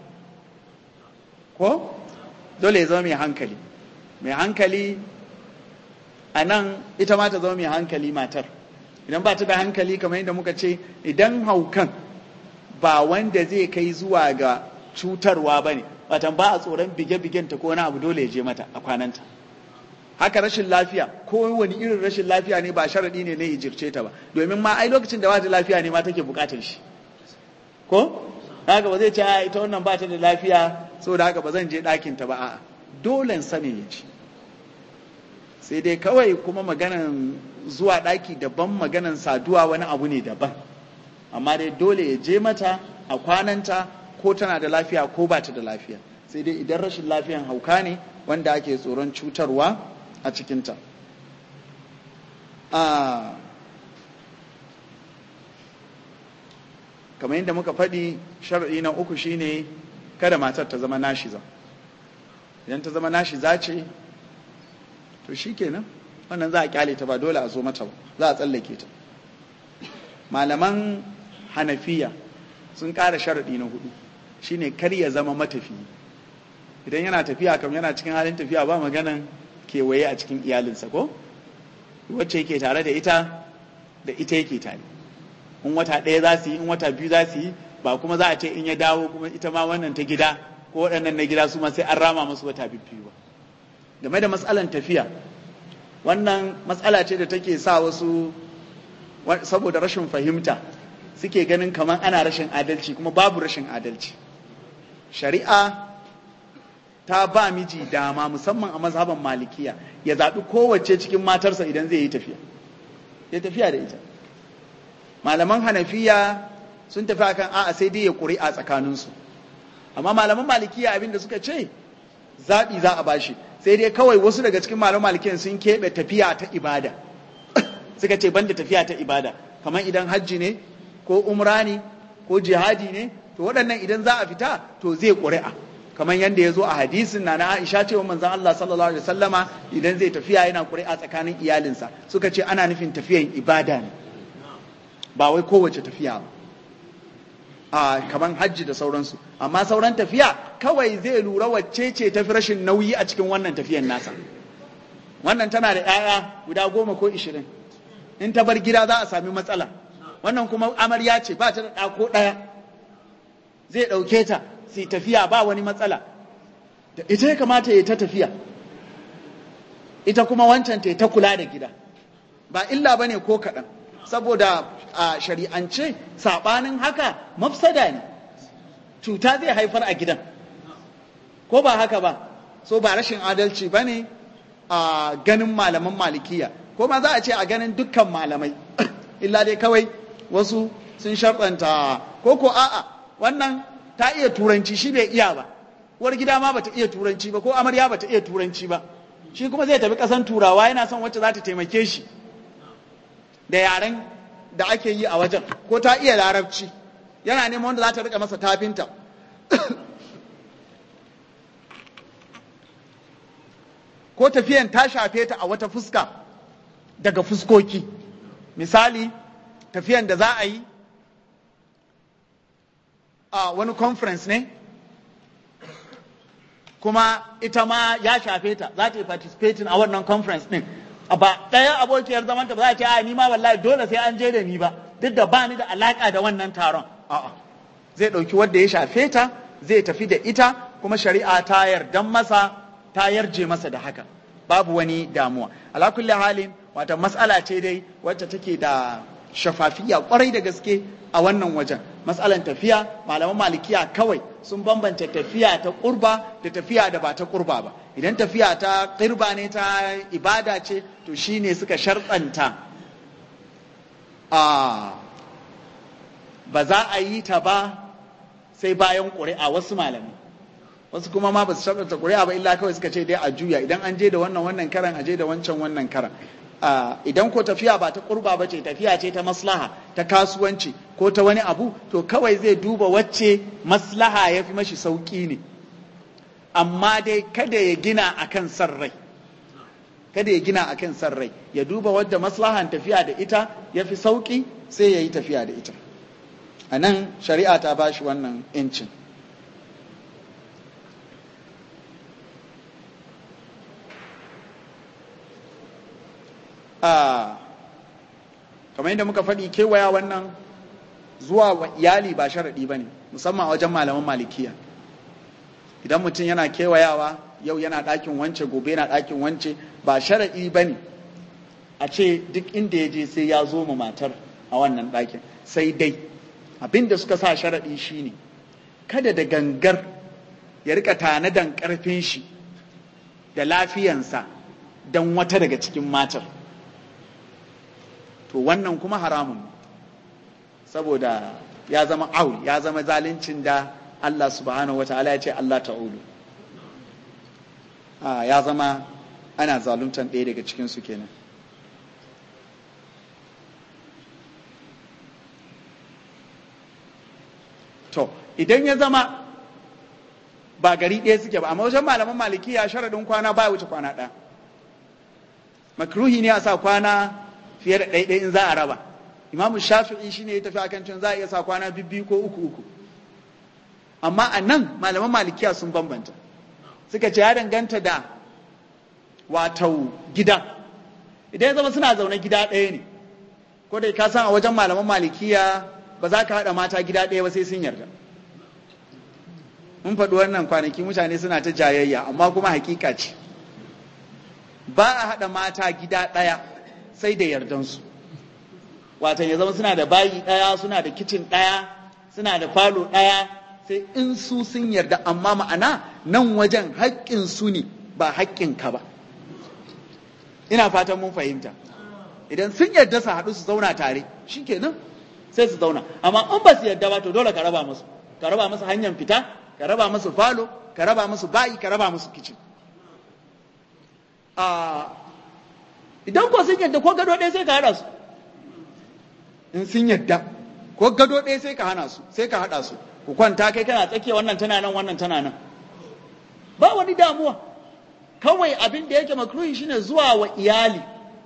ko dole ya zama mai hankali mai hankali a nan ita ma ta zama mai hankali matar idan ba ta da hankali kamar yadda muka ce idan haukan ba wanda zai kai zuwa ga cutarwa ba ne watan ba a tsoron bige-bigenta ko wani abu dole ya je mata a kwananta haka rashin lafiya ko wani irin rashin lafiya ne ba sharaɗi ne na hijirce ta ba domin ma ai lokacin da ba ta lafiya ne ma take buƙatar shi ko haka ba zai ce a ita wannan ba ta da lafiya saboda haka ba zan je ɗakin ta ba a'a dole sanin ya ci sai dai kawai kuma maganan zuwa ɗaki daban maganan saduwa wani abu ne daban amma dai dole ya je mata a kwananta ko tana da lafiya ko ba ta da lafiya sai dai idan rashin lafiyan hauka ne wanda ake tsoron cutarwa a cikinta kamar yadda muka faɗi sharaɗi na uku shine kada matar ta zama nashiza idan ta zama nashiza ce to shi kenan wannan za a kyale ta ba dole a zo mata ba za a tsallake ta malaman hanafiya sun ƙara sharaɗi na hudu shine kar ya zama matafiyi idan yana tafiya kam yana cikin halin tafiya ba maganan kewaye a cikin iyalinsa ko wacce yake tare da ita da ita yake tare in wata ɗaya za su yi in wata biyu za su yi ba kuma za a ce in ya dawo kuma ita ma wannan ta gida ko waɗannan na gida su ma sai an rama musu wata biyu ba game da matsalan tafiya wannan matsala ce da take sa wasu saboda rashin fahimta suke ganin kamar ana rashin adalci kuma babu rashin adalci shari'a ta ba miji dama musamman a mazhaban malikiya ya zaɓi kowace cikin matarsa idan zai yi tafiya ya tafiya da ita malaman hanafiya sun tafi akan a'a sai dai ya ƙuri'a tsakaninsu amma malaman malikiya abin da suka ce zaɓi za a bashi sai dai kawai wasu daga cikin malaman malikiyan sun keɓe tafiya ta ibada suka ce banda tafiya ta ibada kamar idan hajji ne ko umra ne ko jihadi ne to waɗannan idan za a fita to zai ƙuri'a kamar yadda ya zo a hadisin na na Aisha cewa manzon Allah sallallahu alaihi wasallama idan zai tafiya yana ƙuri'a tsakanin iyalinsa suka ce ana nufin tafiyan ibada ne ba wai kowace tafiya ba a kamar hajji da sauransu amma sauran tafiya kawai zai lura wacce ce tafi rashin nauyi a cikin wannan tafiyan nasa wannan tana da 'ya'ya guda goma ko ishirin in ta bar gida za a sami matsala wannan kuma amarya ce ba ta da ɗa ko ɗaya zai ɗauke ta sai tafiya ba wani matsala da ita ya kamata ya ta tafiya ita kuma wancan ta ta kula da gida ba illa ba ne ko kaɗan saboda a shari'ance saɓanin haka mafsada ne cuta zai haifar a gidan ko ba haka ba so ba rashin adalci ba ne a ganin malaman malikiya ko ma za a ce a ganin dukkan malamai illa dai kawai wasu sun sharɗanta ko ko a'a wannan ta iya turanci shi bai iya ba uwar gida ma bata iya turanci ba ko amarya bata iya turanci ba shi kuma zai tafi ƙasan turawa yana son wacce za ta taimake shi da yaren da ake yi a wajen ko ta iya larabci yana neman wanda za ta rika masa tafinta ko tafiyan ta shafe ta a wata fuska daga fuskoki misali tafiyan da za a yi a wani conference ne kuma ita ma ya shafe ta za ta yi participating a wannan conference din ba ɗaya abokiyar zamanta ba za ta ce a ni ma wallahi dole sai an je da ni ba duk da ba ni da alaka da wannan taron a'a zai ɗauki wanda ya shafe ta zai tafi da ita kuma shari'a ta yardan masa ta yarje masa da haka babu wani damuwa ala kulli halin wata matsala ce dai wacce take da shafafiya kwarai da gaske a wannan wajen matsalan tafiya malaman malikiya kawai sun bambanta tafiya ta kurba da tafiya da ba ta kurba ba idan tafiya ta kirba ne ta ibada ce to shine suka sharɗanta a ba za a yi ta ba sai bayan ƙuri'a wasu malamai wasu kuma ma ba su sharɗanta ƙuri'a ba illa kawai suka ce dai a juya idan an je da wannan wannan karan a je da wancan wannan karan idan ko tafiya ba ta kurba ba ce tafiya ce ta maslaha ta kasuwanci ko ta wani abu to kawai zai duba wacce maslaha ya fi mashi sauƙi ne amma dai kada ya gina akan san rai kada ya gina akan san rai ya duba wadda maslahan tafiya da ita ya fi sauƙi sai ya yi tafiya da ita a nan shari'a ta ba shi wannan 'yancin a kamar yadda muka faɗi kewaya wannan zuwa wa iyali ba sharaɗi ba ne musamman a wajen malaman malikiya idan mutum yana kewayawa yau yana ɗakin wance gobe yana ɗakin wance ba sharaɗi ba ne a ce duk inda ya je sai ya zo ma matar a wannan ɗakin sai dai abin da suka sa sharaɗi shine kada da gangar ya rika tanadan ƙarfin shi da lafiyansa don wata daga cikin matar to wannan kuma haramun saboda ya zama aul ya zama zaluncin da Allah subhanahu wa ta'ala ya ce Allah ta'ulu ya zama ana zaluntan ɗaya daga cikinsu kenan to idan ya zama ba gari ɗaya suke ba amma wajen malaman malikiya sharaɗin kwana ba wuce kwana ɗaya makruhi ne a sa kwana fiye da ɗaiɗai in za a raba imamu shafi'i shine ya tafi akan cin za a iya sa kwana bibbi ko uku uku amma a nan malaman malikiya sun bambanta suka ce ya danganta da wato gida idan ya zama suna zaune gida ɗaya ne ko da ka san a wajen malaman malikiya ba za ka haɗa mata gida ɗaya ba sai sun yarda mun faɗi wannan kwanaki mutane suna ta jayayya amma kuma hakika ce ba a haɗa mata gida ɗaya sai da yardansu watan ya zama suna da bayi ɗaya suna da kicin ɗaya suna da falo ɗaya sai in su sun yarda amma ma'ana nan wajen haƙƙin su ne ba haƙƙin ka ba ina fatan mun fahimta idan sun yarda su haɗu su zauna tare shikenan sai su zauna amma in ba su yarda ba to dole ka raba musu ka raba musu hanyar fita ka raba musu falo ka raba musu bayi ka raba musu kicin idan ko sun yadda ko gado ɗaya sai ka haɗa su in sun yadda ko gado ɗaya sai ka hana su sai ka haɗa su ku kwanta kai kana tsakiya wannan tana nan wannan tana nan ba wani damuwa kawai abin da yake makruhi shine zuwa wa iyali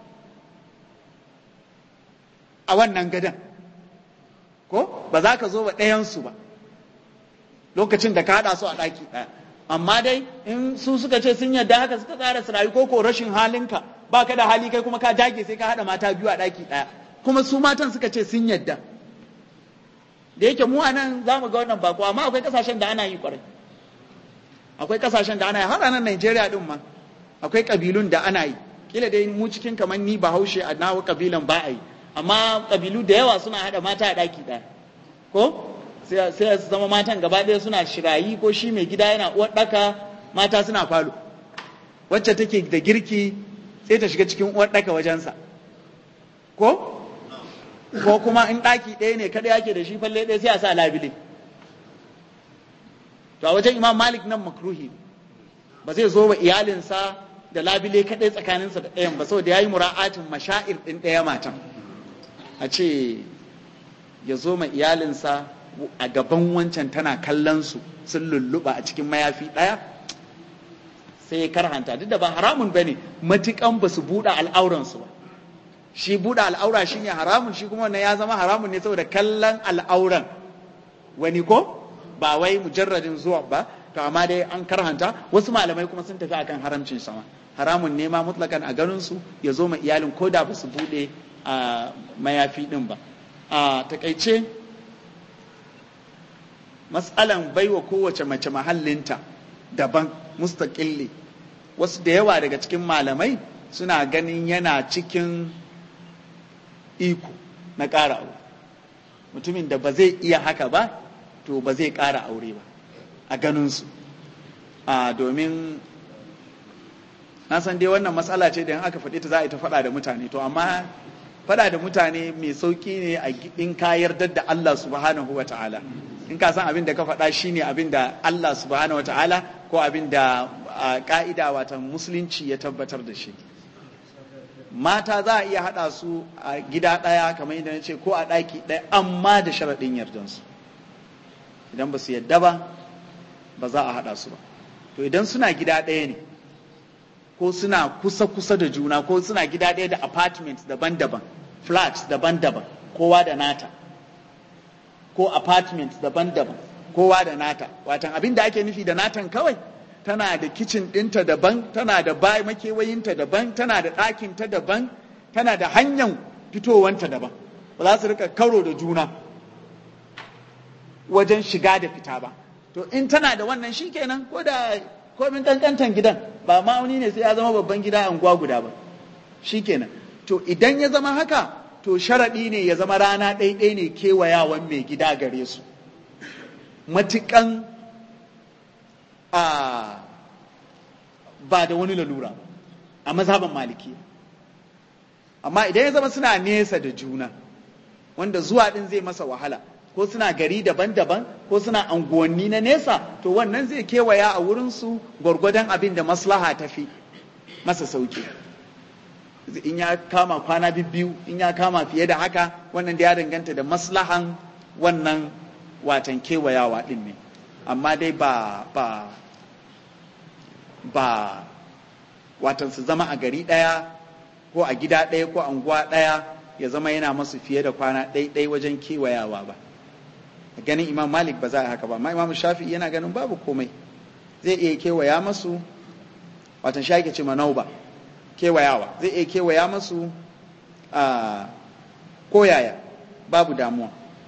a wannan gadon ko ba za ka zo wa ɗayansu ba lokacin da ka haɗa su a ɗaki ɗaya amma dai in su suka ce sun yadda haka suka tsara su rayu ko ko rashin halinka ba ka da hali kai kuma ka dage sai ka haɗa mata biyu a ɗaki ɗaya kuma su matan suka ce sun yadda da yake mu anan za mu ga wannan bako amma akwai kasashen da ana yi kwarai akwai kasashen da ana yi har a nan Najeriya din ma akwai kabilun da ana yi kila dai mu cikin kamar ni Bahaushe a nawa kabilan ba a yi amma kabilu da yawa suna haɗa mata a ɗaki ɗaya ko sai su zama matan gaba ɗaya suna shirayi ko shi mai gida yana uwar ɗaka mata suna falo wacce take da girki sai ta shiga cikin uwar ɗaka wajensa ko ko kuma in ɗaki ɗaya ne kada yake da shi falle ɗaya sai a sa labile to a wajen imam malik nan makruhi ba zai zo wa iyalinsa da labile kaɗai tsakaninsa da ɗayan ba saboda ya yi mura'atin mashair ɗin ɗaya matan a ce ya zo ma iyalinsa a gaban wancan tana kallon su sun lulluɓa a cikin mayafi ɗaya sai ya karhanta duk da ba haramun ba ne matukan ba su buɗe al'auransu ba shi buɗe al'aura shi ne haramun shi kuma wannan ya zama haramun ne saboda kallon al'auran wani ko ba wai mujarradin zuwa ba to amma dai an karhanta wasu malamai kuma sun tafi akan haramcin sama haramun ne ma mutlakan a ganin su ya zo ma iyalin ko da ba su buɗe a mayafi ɗin ba a takaice matsalan baiwa kowace mace mahallinta daban mustaƙilli wasu da yawa daga cikin malamai suna ganin yana cikin iko na ƙara aure mutumin da ba zai iya haka ba to ba zai ƙara aure ba a ganinsu a domin na san dai wannan matsala ce da in aka faɗi ta za a yi ta faɗa da mutane to amma faɗa da mutane mai sauƙi ne in ka yarda da Allah subhanahu wa ta'ala in ka san abin da ka faɗa shine abin da Allah subhanahu wa ta'ala ko abin da ka'ida watan musulunci ya tabbatar da shi mata za a iya haɗa su a gida ɗaya kamar yadda na ce ko a ɗaki ɗaya amma da sharaɗin yardansu idan ba su yadda ba ba za a haɗa su ba to idan suna gida ɗaya ne ko suna kusa-kusa da juna ko suna gida ɗaya da apartment daban-daban flat daban-daban kowa da nata ko apartment daban-daban kowa da nata watan abin da ake nufi da natan kawai tana da kicin ɗinta daban tana da bai makewayinta daban tana da ɗakinta daban tana da hanyar fitowanta daban ba za su rika karo da juna wajen shiga da fita ba to in tana da wannan shi kenan ko da komin kankantan gidan ba ma'auni ne sai ya zama babban gida anguwa guda ba shi kenan to idan ya zama haka to sharaɗi ne ya zama rana ɗaiɗai ne kewayawan mai gida gare su matuƙan a ba da wani lalura a mazhaban maliki amma idan ya zama suna nesa da juna wanda zuwa ɗin zai masa wahala ko suna gari daban-daban ko suna anguwanni na nesa to wannan zai kewaya a wurinsu gwargwadon abin da maslaha ta fi masa sauki in ya kama kwana biyu in ya kama fiye da haka wannan da ya danganta da maslahan wannan watan kewayawa din ne amma dai ba ba ba watan su zama a gari ɗaya ko a gida ɗaya ko anguwa ɗaya ya zama yana masu fiye da kwana ɗaiɗai wajen kewayawa ba ganin imam malik ba za a haka ba amma imam shafi yana ganin babu komai zai iya kewaya masu watan shi ce manau ba kewayawa zai iya kewaya masu a koyaya babu damuwa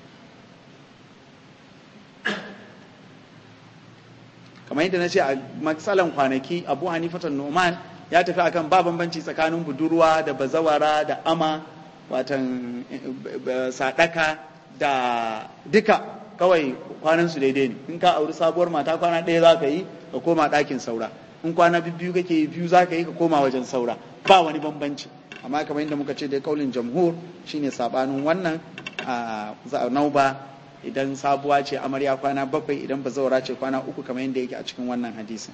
kamar yadda na ce a matsalan kwanaki abu hanifatan noman ya tafi akan ba bambanci tsakanin budurwa da bazawara da ama watan sadaka da duka kawai kwanansu daidai ne in ka auri sabuwar mata kwana ɗaya za ka yi ka koma ɗakin saura in kwana biyu kake yi biyu za ka yi ka koma wajen saura ba wani bambanci amma kamar yadda muka ce dai kaulin jamhur shine sabanin wannan a nauba idan sabuwa ce amarya kwana bakwai idan ba zaura ce kwana uku kamar yadda yake a cikin wannan hadisin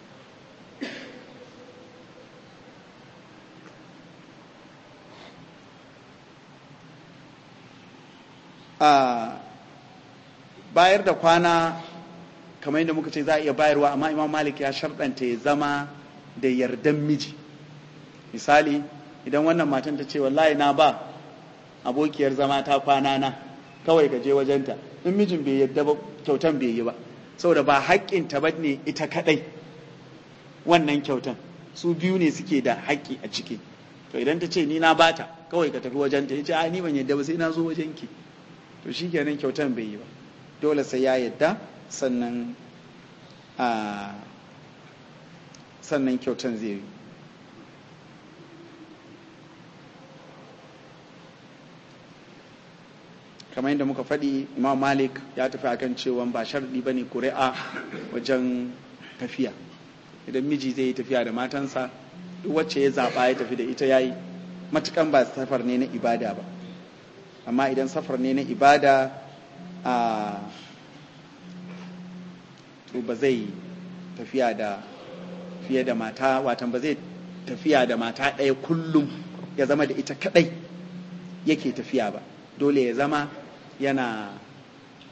bayar da kwana kamar yadda muka ce za a iya bayarwa amma imam malik ya sharɗanta ya zama da yardan miji misali idan wannan matan ta ce wallahi na ba abokiyar zama ta kwana na kawai ka je wajenta in mijin bai yadda ba kyautan bai yi ba saboda ba haƙƙin ta ba ne ita kaɗai wannan kyautan su biyu ne suke da haƙƙi a ciki to idan ta ce ni na bata kawai ka tafi wajenta ya ce a ni ban yadda ba sai na zo wajenki to shi kenan kyautan bai yi ba dole sai ya yadda sannan a sannan kyautan zai yi kamar yadda muka faɗi imam malik ya tafi akan cewa ba sharɗi ba ne ƙuri'a wajen tafiya idan miji zai yi tafiya da matansa duk wacce ya zaɓa ya tafi da ita ya yi matukan ba safar ne na ibada ba amma idan safar ne na ibada a to ba zai tafiya da fiye da mata watan ba zai tafiya da mata ɗaya kullum ya zama da ita kaɗai yake tafiya ba dole ya zama yana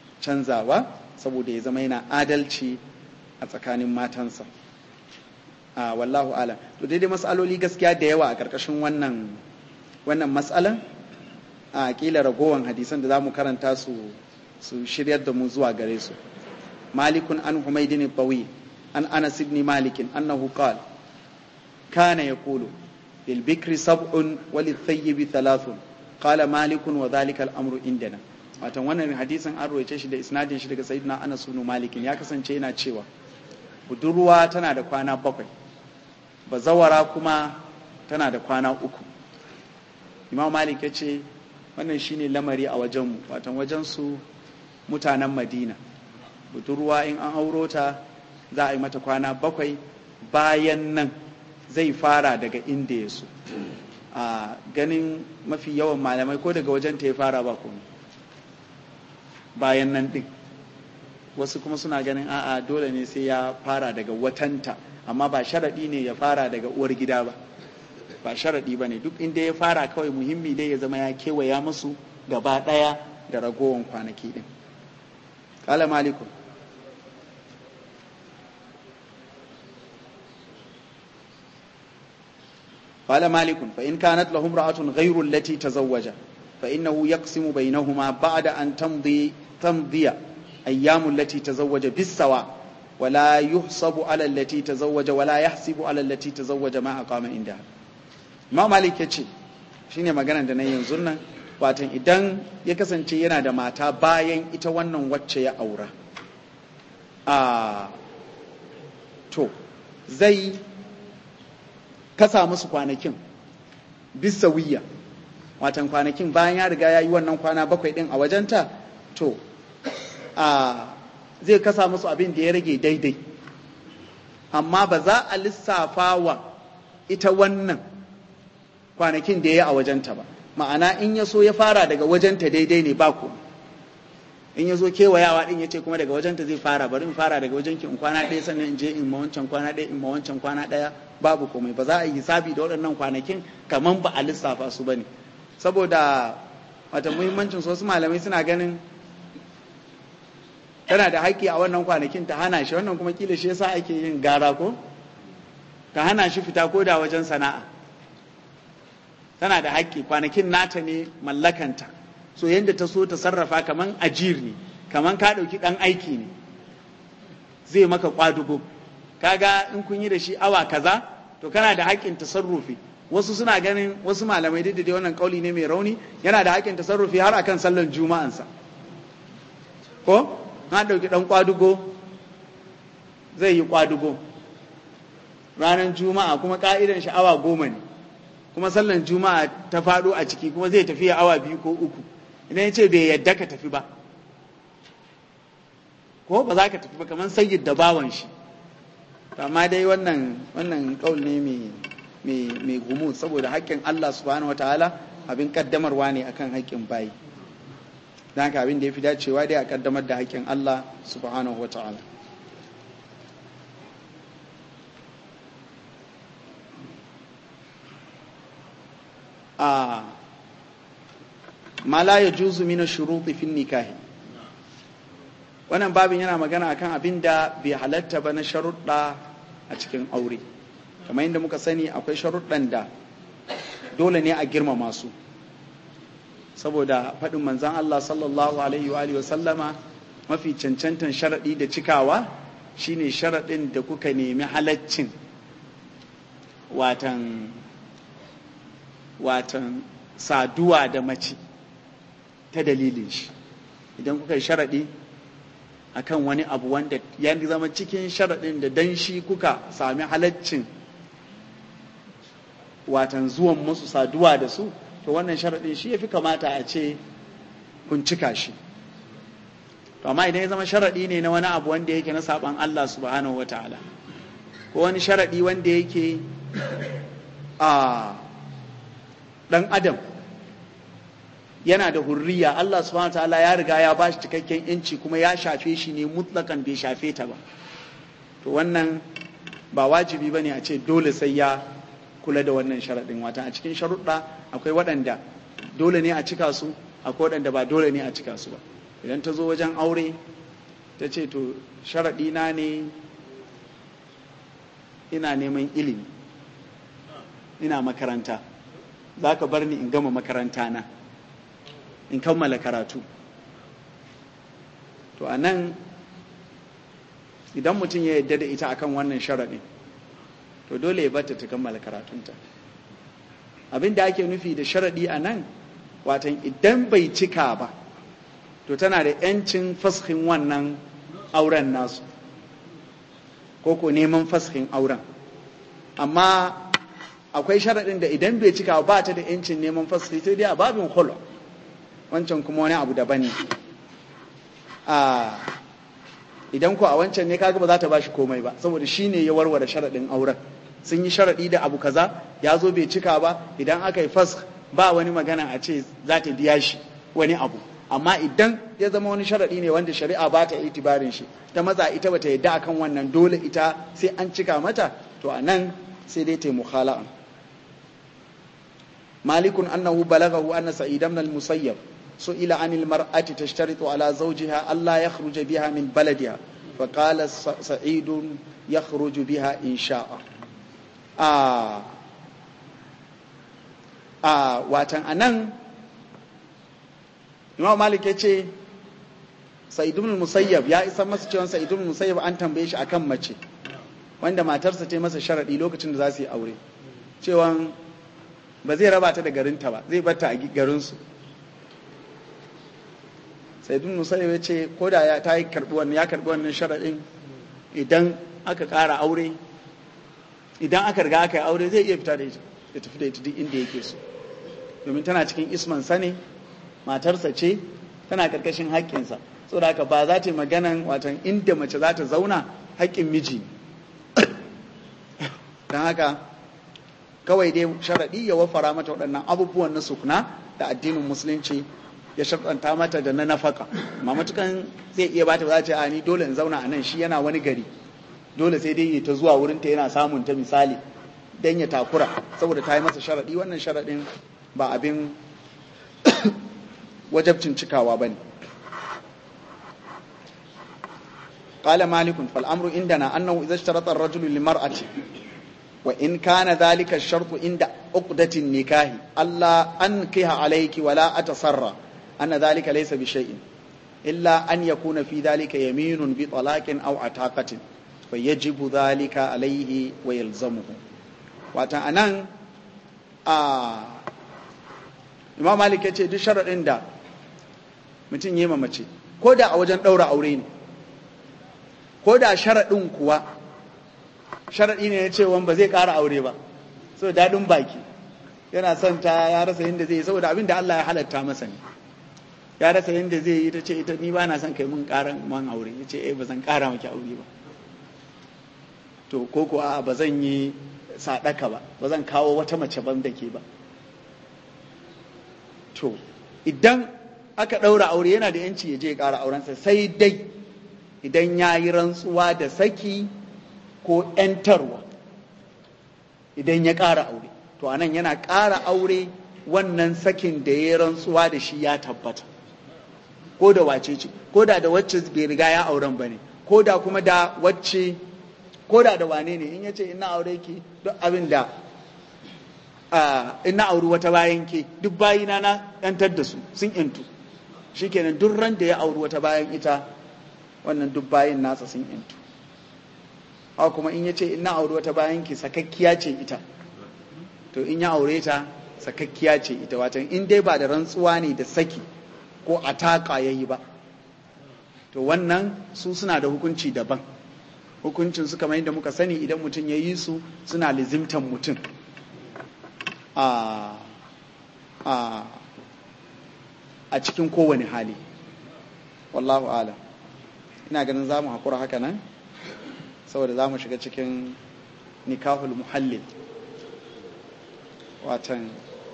canzawa saboda ya zama yana adalci a tsakanin matansa a wallahu ala to daidai matsaloli gaskiya da yawa a ƙarƙashin wannan wannan matsalan a kila ragowan hadisan da za mu karanta su su shiryar da mu zuwa gare su malikun an humaydin bawi an anas ibn malikin annahu qala kana yaqulu lil bikri sab'un wa lil thayyibi thalathun qala malikun wa dhalika al amru indana watan wannan hadisin an roice shi da isnadin shi daga sayyidina anas ibn malikin ya kasance yana cewa budurwa tana da kwana bakwai bazawara kuma tana da kwana uku imam malik ya ce wannan shine lamari a wajenmu watan wajensu mutanen madina budurwa in an auro ta za a yi mata kwana bakwai bayan nan zai fara daga inda ya so a ganin mafi yawan malamai ko daga wajen ta ya fara ba kuma bayan nan din wasu kuma suna ganin a'a dole ne sai ya fara daga watanta amma ba sharaɗi ne ya fara daga uwar gida ba ba sharaɗi ba ne duk inda ya fara kawai muhimmi dai ya zama ya kewaya musu gaba ɗaya da ragowar kwanaki ɗin ƙala maliku قال مالك فإن كانت له امرأة غير التي تزوج فإنه يقسم بينهما بعد أن تمضي تمضي أيام التي تزوج بالسواء ولا يحسب على التي تزوج ولا يحسب على التي تزوج ما أقام عندها ma malik ya ce shi ne maganar da na yanzu nan watan idan ya kasance yana da mata bayan ita wannan wacce ya aura a to zai kasa musu kwanakin bisa wiya watan kwanakin bayan ya riga ya yi wannan kwana bakwai din a wajenta to a zai kasa musu abin da ya rage daidai amma ba za a lissafa wa ita wannan kwanakin da ya yi a wajenta ba ma'ana in ya so ya fara daga wajenta daidai ne ba ku in ya zo kewayawa din ya ce kuma daga wajenta zai fara bari in fara daga wajenki in kwana ɗaya sannan in je in ma wancan kwana ɗaya in ma wancan kwana ɗaya babu komai ba za a yi hisabi da waɗannan kwanakin kamar ba a lissafa su ba ne saboda wata muhimmancin su wasu malamai suna ganin tana da haƙƙi a wannan kwanakin ta hana shi wannan kuma kila shi yasa ake yin gara ko ta hana shi fita ko da wajen sana'a tana da haƙƙi kwanakin nata ne mallakanta so yadda ta so ta sarrafa kaman ajir ne kaman ka ɗauki ɗan aiki ne zai maka kwadugo kaga in kun yi da shi awa kaza to kana da haƙƙin tasarrufi wasu suna ganin wasu malamai duk da wannan kauli ne mai rauni yana da haƙƙin tasarrufi har akan sallan juma'ansa ko na ɗauki ɗan kwadugo zai yi kwadugo ranar juma'a kuma ƙa'idan shi awa goma ne kuma sallan juma'a ta faɗo a ciki kuma zai tafiya awa biyu ko uku idan ya ce bai yadda ka tafi ba ko ba za ka tafi ba kamar sayyid da bawan shi amma dai wannan wannan kaul ne mai mai gumu saboda haƙƙin Allah subhanahu wataala abin kaddamarwa ne akan haƙƙin bayi don haka abin da ya fi dacewa dai a kaddamar da haƙƙin Allah subhanahu wataala a ma la ya juzu mina shuruɗi fin nikahi wannan babin yana magana akan abin da bai halatta ba na sharuɗa a cikin aure kamar yadda muka sani akwai sharuɗan da dole ne a girmama su saboda faɗin manzan Allah sallallahu alaihi wa sallama mafi cancantan sharaɗi da cikawa shine sharaɗin da kuka nemi halaccin watan watan saduwa da mace ta dalilin shi idan kuka yi sharaɗi a kan wani abu wanda ya zama cikin sharaɗin da dan shi kuka sami halaccin watan zuwan musu saduwa da su to wannan sharaɗin shi ya fi kamata a ce kun cika shi to amma idan ya zama sharaɗi ne na wani abu wanda yake na saɓan Allah subhanahu wa ta'ala ko wani sharaɗi wanda yake a ɗan adam yana da hurriya Allah subhanahu ta'ala ya riga ya bashi cikakken yanci kuma ya shafe shi ne mutlakan bai shafe ta ba to wannan ba wajibi bane a ce dole sai ya kula da wannan sharaɗin wata a cikin sharuɗa akwai waɗanda dole ne a cika su akwai waɗanda ba dole ne a cika su ba idan ta zo wajen aure ta ce to sharaɗi na ne ina neman ilimi ina makaranta za ka bar ni in gama makaranta na in kammala karatu to a nan idan mutum ya yadda da ita akan wannan sharaɗin to dole ya bata ta kammala karatunta abin da ake nufi da sharaɗi a nan watan idan bai cika ba to tana da 'yancin fashin wannan auren nasu ko ko neman fashin auren amma akwai sharaɗin da idan bai cika ba ta da 'yancin neman fashi sai dai a babin holo wancan kuma wani abu daban ne idan ko a wancan ne kaga ba za ta bashi komai ba saboda shi ne ya warware sharaɗin auren sun yi sharaɗi da abu kaza ya zo bai cika ba idan aka yi fas ba wani magana a ce za ta biya shi wani abu amma idan ya zama wani sharaɗi ne wanda shari'a ba ta itibarin shi ta maza ita bata yadda akan wannan dole ita sai an cika mata to a nan sai dai ta yi mukhala'a malikun annahu balagahu anna sa'id ibn al-musayyab سئل عن المرأة تشترط على زوجها ألا يخرج بها من بلدها فقال سعيد يخرج بها إن شاء آه آه واتن أنن Imam Malik ya ce Sa'id ibn Musayyab ya isa masa cewa Sa'id ibn Musayyab an tambaye shi akan mace wanda matarsa ta masa sharadi lokacin da za su yi aure cewa ba zai raba ta da garinta ba zai batta a garinsu sai dun musayyib ya ce ko da ya ta yi karbi wannan ya karbi wannan sharadin idan aka ƙara aure idan aka riga aka yi aure zai iya fita da ita ya tafi da ita duk inda yake so domin tana cikin isman sane matarsa ce tana karkashin haƙƙinsa saboda haka ba za ta yi maganan watan inda mace za ta zauna haƙƙin miji don haka kawai dai sharaɗi ya wafara mata waɗannan abubuwan na sukuna da addinin musulunci ya sharɗanta mata da na nafaka amma matukan zai iya bata za ce a ni dole in zauna a nan shi yana wani gari dole sai dai ta zuwa wurin ta yana samun ta misali dan ya takura saboda ta yi masa sharaɗi wannan sharaɗin ba abin wajabcin cikawa ba ne قال مالك فالأمر عندنا أنه إذا اشترط الرجل للمرأة وإن كان ذلك الشرط عند عقدة النكاح ألا أنكح عليك ولا أتصرى أن ذلك ليس بشيء إلا أن يكون في ذلك يمين بطلاق أو عتاقة فيجب ذلك عليه ويلزمه وأنا آه Imam Malik ya ce duk sharaɗin da mutum yi mace ko da a wajen ɗaura aure ne ko da sharaɗin kuwa sharaɗi ne ya ce wani ba zai ƙara aure ba so daɗin baki yana son ta ya rasa yadda zai yi saboda abin da Allah ya halatta masa ne ya rasa yadda zai yi ta ce ita ni ba na son kai mun ƙaran man aure ya ce eh ba zan ƙara maki aure ba to ko ko a ba zan yi sadaka ba ba zan kawo wata mace ban da ke ba to idan aka ɗaura aure yana da yanci ya je ya ƙara aurensa sai dai idan ya yi rantsuwa da saki ko ‘yantarwa idan ya ƙara aure to anan yana ƙara aure wannan sakin da ya yi rantsuwa da shi ya tabbata ko da wace ce ko da da wacce bai riga ya auren ba ne ko da kuma da wacce ko da da wane ne in ya ce ina aure ki duk abin da ina auri wata bayan ke duk bayina na ‘yantar da su sun ‘yantu shikenan duk ran da ya auri wata bayan ita wannan duk bayan nasa sun ‘yantu haka kuma in ya ce ina auri wata bayan ki sakakkiya ce ita to in ya aure ta sakakkiya ce ita watan in dai ba da rantsuwa ne da saki ko a taƙa ya yi ba to wannan su suna da hukunci daban hukuncin su kamar yadda muka sani idan mutum ya yi su suna lizimtan mutum a a cikin kowane hali wallahu alam ina ganin za mu haƙura haka nan saboda za mu shiga cikin nikahul muhallil watan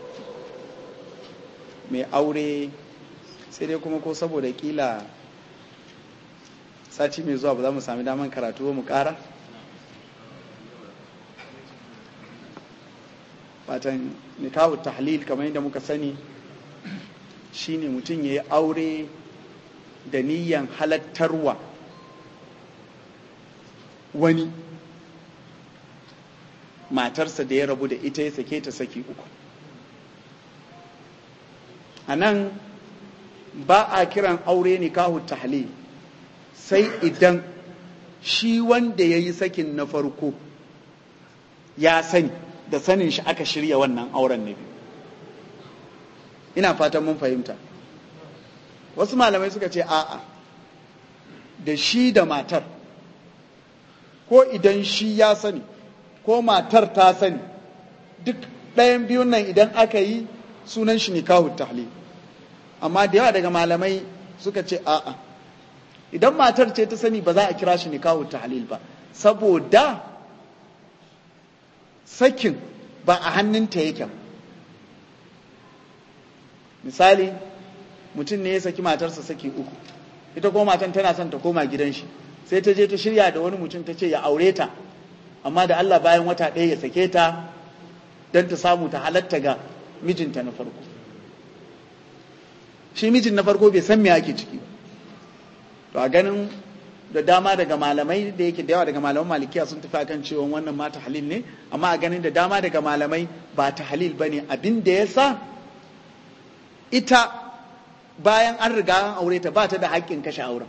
mai aure sai dai kuma ko saboda kila sati mai zuwa ba za mu sami daman karatu mu ƙara watan nikahul tahlil kamar yadda muka sani shine mutum ya yi aure da niyyan halattarwa wani matarsa da ya rabu da ita ya sake ta saki uku a nan ba a kiran aure nikahu tahlil sai idan shi wanda ya yi sakin na farko ya sani da sanin shi aka shirya wannan auren na biyu ina fatan mun fahimta wasu malamai suka ce a'a da shi da matar ko idan shi ya sani ko matar ta sani duk ɗayan biyun nan idan aka yi sunan shi nikahu tahlil amma da yawa daga malamai suka ce a'a idan matar ce ta sani ba za a kira shi nikahu tahlil ba saboda sakin ba a hannunta yake misali mutum ne ya saki matarsa saki uku ita kuma matan tana son ta koma gidan shi sai ta je ta shirya da wani mutum ta ce ya aure ta amma da Allah bayan wata ɗaya ya sake ta don ta samu ta halatta ga mijinta na farko shi mijin na farko bai san me ake ciki ba to a ganin da dama daga malamai da yake da yawa daga malaman malikiya sun tafi akan cewa wannan ma halil ne amma a ganin da dama daga malamai ba ta halil bane abin da ya sa ita bayan an riga an aure ta ba ta da haƙƙin kashe auren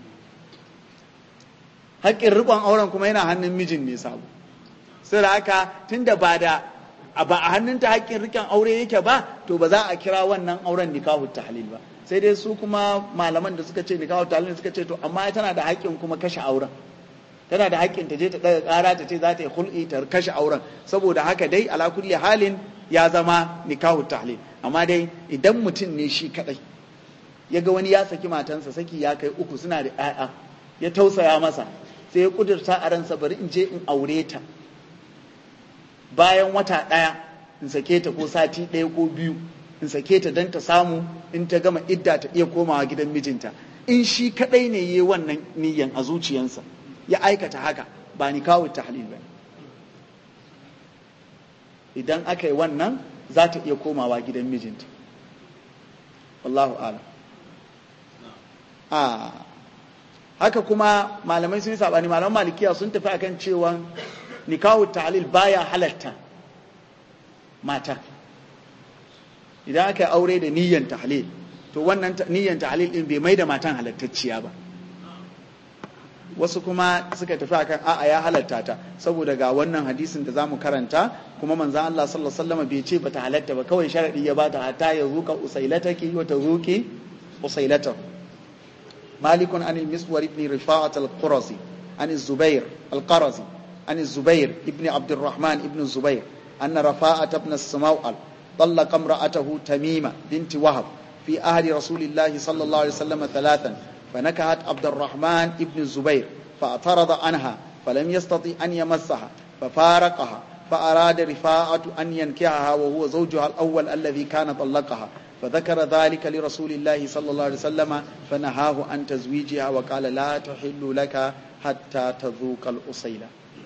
haƙƙin riƙon auren kuma yana hannun mijin ne sabo sai da haka tunda ba da ba a hannunta haƙƙin riƙon aure yake ba to ba za a kira wannan auren nikahu tahlil ba sai dai su kuma malaman da suka ce nikahu tahlil suka ce to amma tana da haƙƙin kuma kashe auren tana da haƙƙin ta je ta daga ƙara ta ce za ta yi hul'i ta kashe auren saboda haka dai ala kulli halin ya zama nikahu tahlil amma dai idan mutum ne shi kadai ya ga wani ya saki matansa saki ya kai uku suna da 'ya'ya ya tausaya masa sai ya kudurta a ransa bari in je in aure ta bayan wata ɗaya in sake ta ko sati ɗaya ko biyu in sake ta don ta samu in ta gama idda ta iya komawa gidan mijinta in shi kaɗai ne yi wannan niyyan a zuciyansa ya aikata haka ba ni kawo tahlil ba idan aka yi wannan za ta iya komawa gidan mijinta wallahu alam a haka kuma malamai sun yi sabani malaman malikiya sun tafi akan cewa nikahu ta'lil baya halatta mata idan aka yi aure da niyyan tahlil to wannan niyyan tahlil din bai mai da matan halattacciya ba wasu kuma suka tafi akan a'a ya halatta ta saboda ga wannan hadisin da zamu karanta kuma manzon Allah sallallahu alaihi wasallam bai ce bata halatta ba kawai sharadi ya bata hatta ya zuka usailataki wa tazuki usailatahu مالك عن المسور بن رفاعة القرزي عن الزبير القرزي عن الزبير ابن عبد الرحمن ابن الزبير أن رفاعة بن السموأل طلق امرأته تميمة بنت وهب في أهل رسول الله صلى الله عليه وسلم ثلاثا فنكهت عبد الرحمن ابن الزبير فاعترض عنها فلم يستطع أن يمسها ففارقها فأراد رفاعة أن ينكحها وهو زوجها الأول الذي كان طلقها فذكر ذلك لرسول الله صلى الله عليه وسلم فنهاه عن تزويجها وقال لا تحل لك حتى تذوق الأصيلة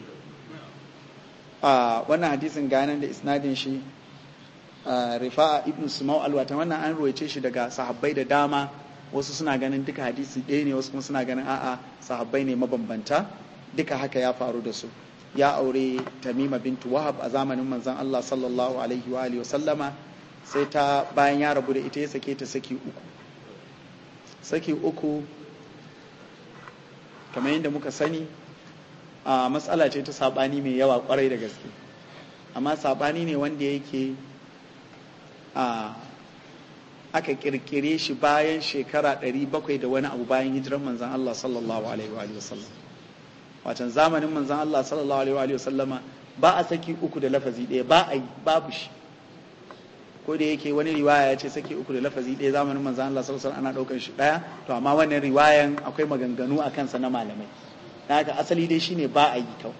آه وانا حديث غانا da isnadin shi rifa'a ibn sumau alwata wannan an ruwaice shi daga sahabbai da dama wasu suna ganin duka hadisi ɗaya ne wasu kuma suna ganin a'a sahabbai ne mabambanta duka haka ya faru da su ya aure tamima bintu wahab a zamanin manzon Allah sallallahu alaihi wa alihi wa sallama sai ta bayan ya rabu da ita ya sake ta saki uku saki uku kamar yadda muka sani a matsala ce ta sabani mai yawa kwarai da gaske amma sabani ne wanda yake a aka kirkire shi bayan shekara 700 da wani abu bayan hijiran manzan Allah sallallahu alaihi wa sallam watan zamanin manzan Allah sallallahu alaihi wa sallama ba a saki uku da lafazi ɗaya ba a yi babu shi ko da yake wani riwaya ya ce sake uku da lafazi ɗaya zamanin manzan Allah sallallahu alaihi ana ɗaukar shi ɗaya to amma wannan riwayan akwai maganganu a kansa na malamai da haka asali dai shine ba a yi kawai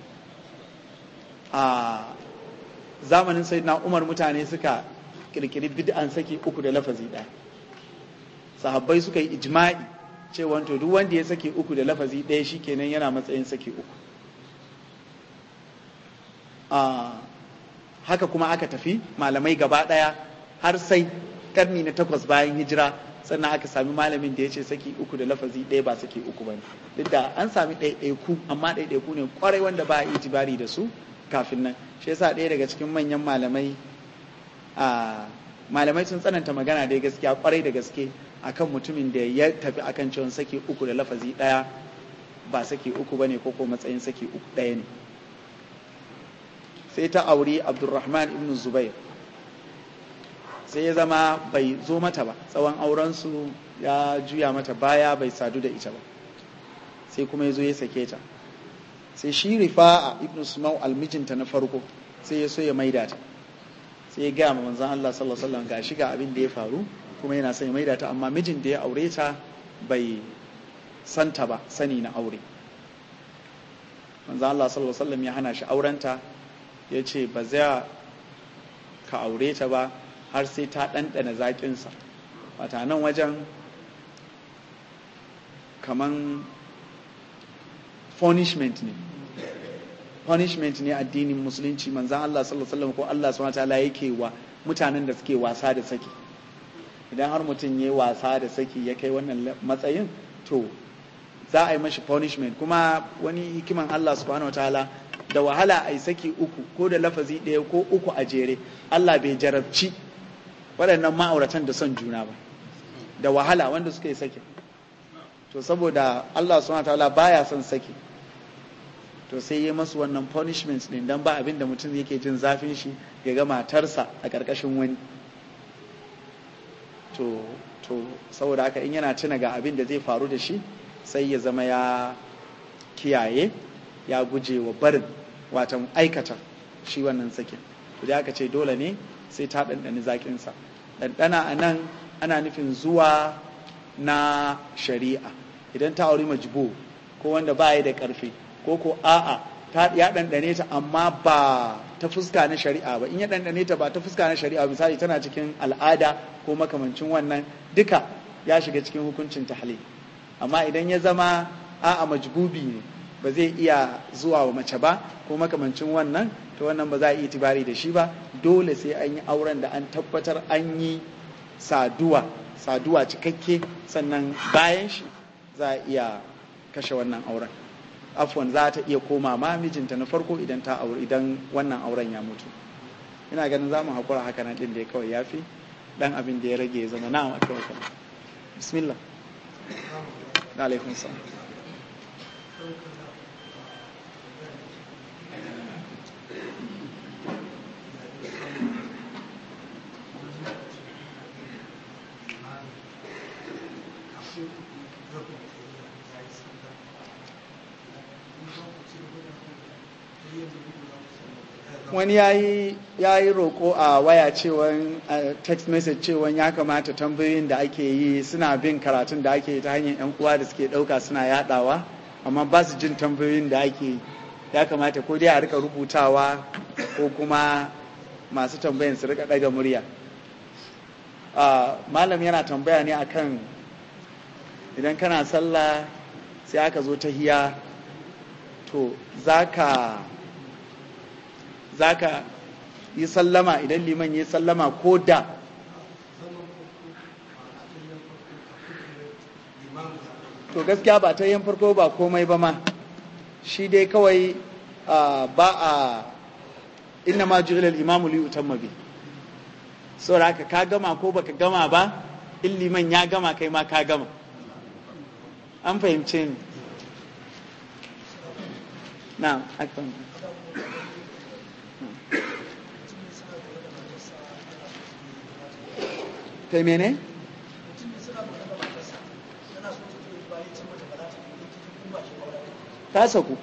a zamanin sayyidina Umar mutane suka kirkiri bid'an sake uku da lafazi ɗaya sahabbai suka yi ijma'i cewa to duk wanda ya sake uku da lafazi ɗaya shikenan yana matsayin sake uku haka kuma aka tafi malamai gaba ɗaya har sai karni na takwas bayan hijira sannan aka sami malamin da ya ce saki uku da lafazi ɗaya ba saki uku ba duk da an sami ɗaiɗaiku amma ɗaiɗaiku ne kwarai wanda ba a itibari da su kafin nan shi yasa ɗaya daga cikin manyan malamai a malamai sun tsananta magana dai gaskiya kwarai da gaske akan mutumin da ya tafi akan cewa saki uku da lafazi ɗaya ba saki uku bane ko ko matsayin saki uku ɗaya ne sai ta auri abdulrahman ibn zubair sai ya zama bai zo mata ba tsawon aurensu ya juya mata baya bai sadu da ita ba sai kuma ya zo ya sake ta sai shi rifa'a ibn sumau almijinta na farko sai ya so ya maida ta sai ya gaya ma manzon Allah sallallahu alaihi wasallam gashi ga abin da ya faru kuma yana son ya maida ta amma mijin da ya aure ta bai santa ba sani na aure manzon Allah sallallahu alaihi wasallam ya hana shi aurenta ya ce ba zai ka aure ta ba har sai ta ɗanɗana zaƙinsa wata nan wajen kaman punishment ne punishment ne addinin musulunci manzan Allah sallallahu alaihi wasallam ko Allah subhanahu wataala yake wa mutanen da suke wasa da saki idan har mutum ya wasa da saki ya kai wannan matsayin to za a yi mashi punishment kuma wani hikiman Allah subhanahu wataala da wahala a yi saki uku ko da lafazi ɗaya ko uku a jere Allah bai jarabci waɗannan ma'auratan da son juna ba da wahala wanda suka yi saki to saboda Allah subhanahu wataala baya son saki to sai yi masu wannan punishment din dan ba abin da mutum yake jin zafin shi ya ga matarsa a ƙarƙashin wani to to saboda haka in yana tuna ga abin da zai faru da shi sai ya zama ya kiyaye ya guje wa barin watan aikata shi wannan sakin to da aka ce dole ne sai ta ɗanɗani zaƙinsa ɗanɗana a nan ana nufin zuwa na shari'a idan ta auri majbo ko wanda ba ya da ƙarfi ko ko a'a ta ya ɗanɗane ta amma ba ta fuska na shari'a ba in ya ɗanɗane ta ba ta fuska na shari'a misali tana cikin al'ada ko makamancin wannan duka ya shiga cikin hukuncin tahlil amma idan ya zama a'a majbubi ne ba zai iya zuwa wa mace ba ko makamancin wannan to wannan ba za a yi itibari da shi ba dole sai an yi auren da an tabbatar an yi saduwa saduwa cikakke sannan bayan shi za a iya kashe wannan auren afwan za ta iya koma ma mijinta na farko idan ta aure idan wannan auren ya mutu ina ganin za mu haƙura haka nan ɗin da ya kawai ya fi ɗan abin da ya rage ya zama na'am a kawai bismillah alaikum salam wani ya yi roƙo a waya cewan text message cewan ya kamata tambayoyin da ake yi suna bin karatun da ake yi ta hanyar 'yan uwa da suke ɗauka suna yadawa amma ba su jin tambayoyin da ake yi ya kamata ko dai a rika rubutawa ko kuma masu tambayin su rika ɗaga murya malam yana tambaya ne akan idan kana sallah sai aka zo ta hiya to za ka za ka yi sallama idan liman yi sallama ko da to gaskiya ba ta yin farko ba komai ba ma shi dai kawai ba a inna ma ju'ila al-imamu li utamma bi saboda haka ka gama ko baka gama ba in liman ya gama kai ma ka gama an fahimce ni na akan kai mene? ta saku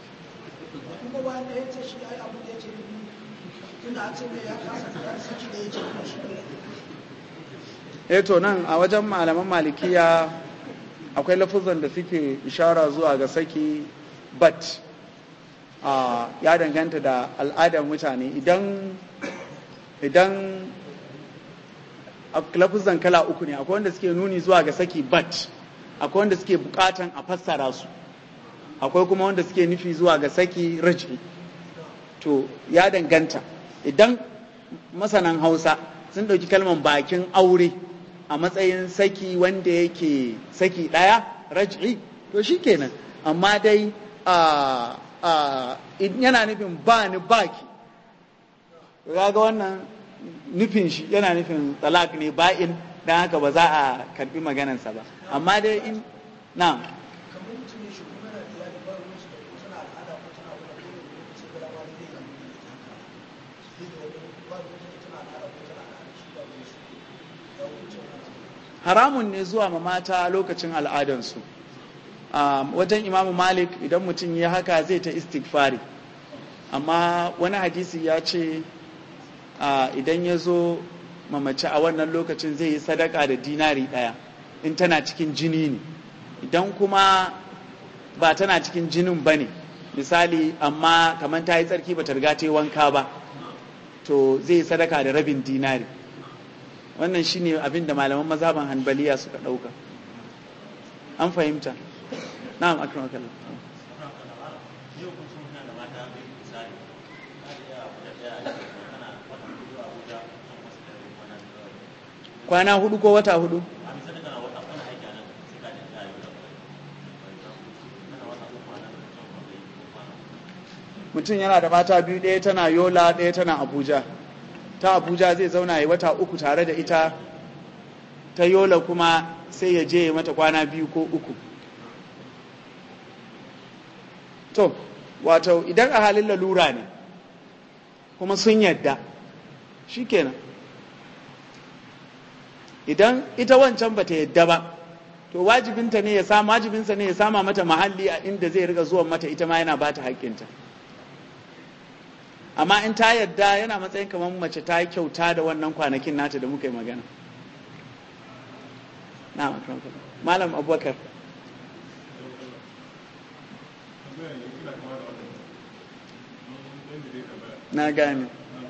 to nan a wajen malaman malikiya akwai lafuzan da suke ishara zuwa ga saki but ya danganta da al'adar mutane idan idan lafuzan kala uku ne akwai wanda suke nuni zuwa ga saki but akwai wanda suke bukatan a fassara su akwai kuma wanda suke nufi zuwa ga saki raji to ya danganta idan masanan hausa sun ɗauki kalmar bakin aure a matsayin saki wanda yake saki ɗaya raj'i to shi kenan amma dai yana nufin ba ni baki kaga wannan nufin shi yana nufin talak ne ba'in dan haka ba za a karbi maganansa ba amma dai in na haramun ne zuwa ma mata lokacin al'adansu wajen imamu malik idan mutum ya haka zai ta istighfari amma wani hadisi ya ce idan ya zo mamace a wannan lokacin zai yi sadaka da dinari ɗaya in tana cikin jini ne idan kuma ba tana cikin jinin ba ne misali amma kamar ta yi tsarki ba ta riga ta yi wanka ba to zai yi sadaka da rabin dinari wannan shine abin da malaman mazhaban hanbaliya suka ɗauka an fahimta na'am akramakallah kwana hudu ko wata hudu mutum yana da mata biyu ɗaya tana yola ɗaya tana abuja ta abuja zai zauna ya wata uku tare da ita ta yola kuma sai ya je mata kwana biyu ko uku to wato idan a halin lalura ne kuma sun yadda shikenan idan ita wancan bata yadda ba to wajibinta ne ya sama wajibinsa ne ya sama mata mahalli a inda zai riga zuwan mata ita ma yana bata haƙƙinta amma in ta yadda yana matsayin kamar mace ta yi kyauta da wannan kwanakin nata da muka yi magana na malam abubakar na gane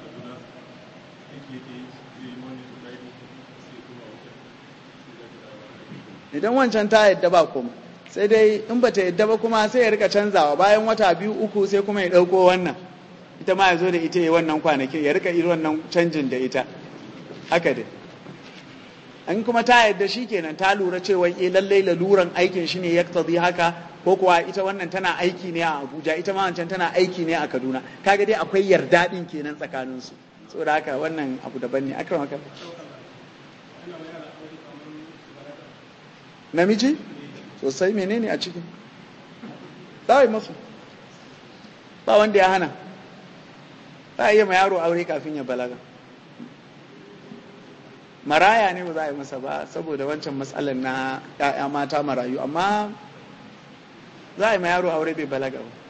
idan wancan ta yadda ba kuma sai dai in ba ta yadda ba kuma sai ya rika canzawa bayan wata biyu uku sai kuma ya ɗauko wannan ita ma ya zo da ita ya wannan kwanakin ya rika irin wannan canjin da ita haka dai an kuma ta yadda shi kenan ta lura cewa eh lallai laluran aikin shi ne ya haka ko kuwa ita wannan tana aiki ne a Abuja ita ma wancan tana aiki ne a Kaduna kaga dai akwai yarda din kenan tsakanin su saboda haka wannan abu daban ne akram haka namiji sosai menene a ciki za yi masu ba wanda ya hana za a iya ma yaro aure kafin ya balaga maraya ne ba za a yi masa ba saboda wancan matsalar na 'ya'ya mata marayu amma za a yi ma yaro aure bai balaga ba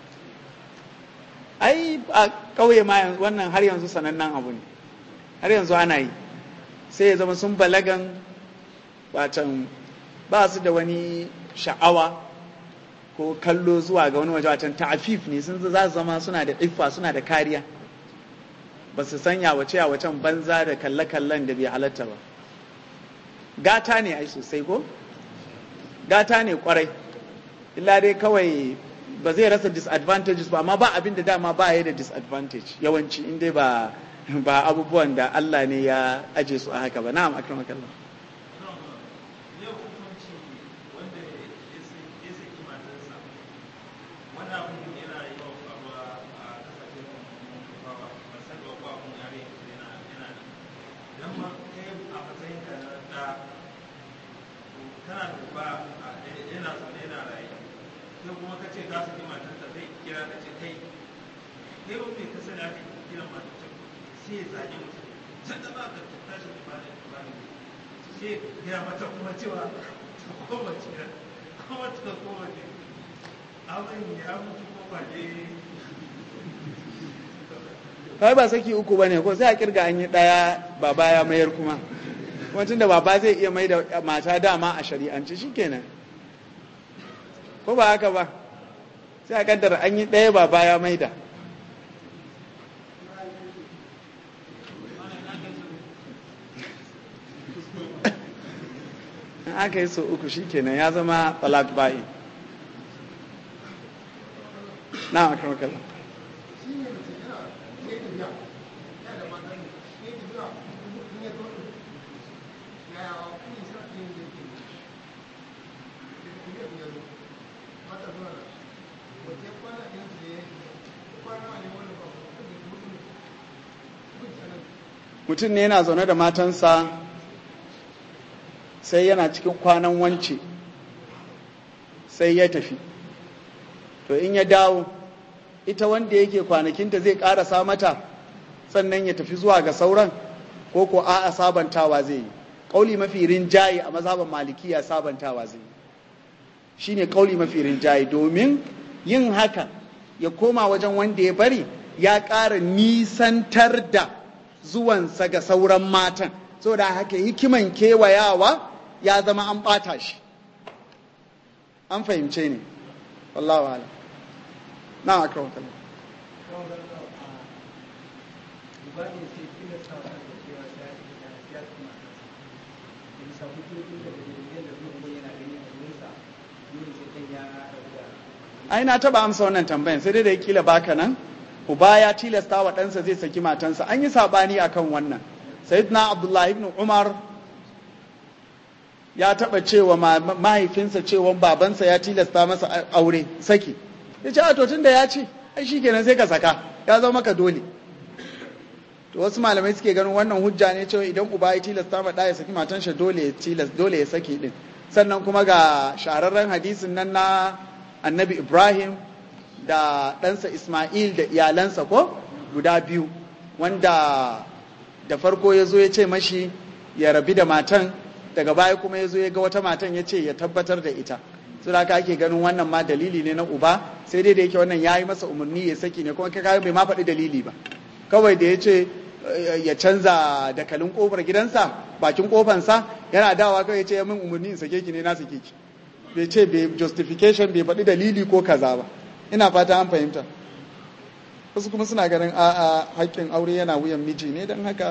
ai a ƙauye ma wannan har yanzu sanannen abu ne har yanzu ana yi sai ya zama sun balagan watan ba su da wani sha'awa ko kallo zuwa ga wani waje watan ta'afif ne sun za su zama suna da iffa suna da kariya ba su sanya wace a wacan banza da kalle-kallen da bai halatta ba gata ne ai sosai ko gata ne kwarai illa dai kawai ba zai rasa disadvantages ba amma ba abin da dama ba ya da disadvantage yawanci in dai ba ba abubuwan da Allah ne ya aje su a haka ba na'am akramakallah kawai ba saki uku ba ne ko sai a kirga an yi ɗaya baba ya mayar kuma wancan da baba zai iya mai da mata dama a shari'anci shikenan ko ba haka ba sai a kaddara an yi ɗaya baba ya mai da in aka yi so uku shikenan ya zama talak ba'i na akarmakala mutum ne yana zaune da matansa sai yana cikin kwanan wance sai ya tafi to in ya dawo ita wanda yake kwanakinta zai ƙarasa mata sannan ya tafi zuwa ga sauran ko ko a'a sabantawa zai yi ƙauli mafi rinjaye a mazhaban malikiya sabantawa zai yi shine ƙauli mafi rinjaye domin yin haka ya koma wajen wanda ya bari ya ƙara nisantar da zuwansa ga sauran matan saboda haka hikiman kewayawa ya zama an ɓata shi an fahimce ne wallahu ala na aka wakala ai na taba amsa wannan tambayan sai dai da kila baka nan uba ya tilasta wa ɗansa zai saki matansa an yi sabani akan wannan sayyidina abdullahi ibn umar ya taba cewa mahaifinsa cewa babansa ya tilasta masa aure saki ya ce a to tunda ya ce ai shikenan sai ka saka ya zama maka dole to wasu malamai suke ganin wannan hujja ne cewa idan uba ya tilasta ma ya saki matan shi dole ya tilas dole ya saki din sannan kuma ga shahararren hadisin nan na annabi ibrahim da ɗansa ismail da iyalansa ko guda biyu wanda da farko ya zo ya ce mashi ya rabi da matan daga baya kuma ya zo ya ga wata matan ya ce ya tabbatar da ita su da ake ganin wannan ma dalili ne na uba sai dai da yake wannan ya yi masa umarni ya saki ne kuma kai bai ma faɗi dalili ba kawai da ya ce ya canza dakalin kofar gidansa bakin kofansa yana dawa kawai ya ce ya min umarni in sake ki ne na sake ki bai ce bai justification bai faɗi dalili ko kaza ba ina fata an fahimta wasu kuma suna ganin a a haƙƙin aure yana wuyan miji ne don haka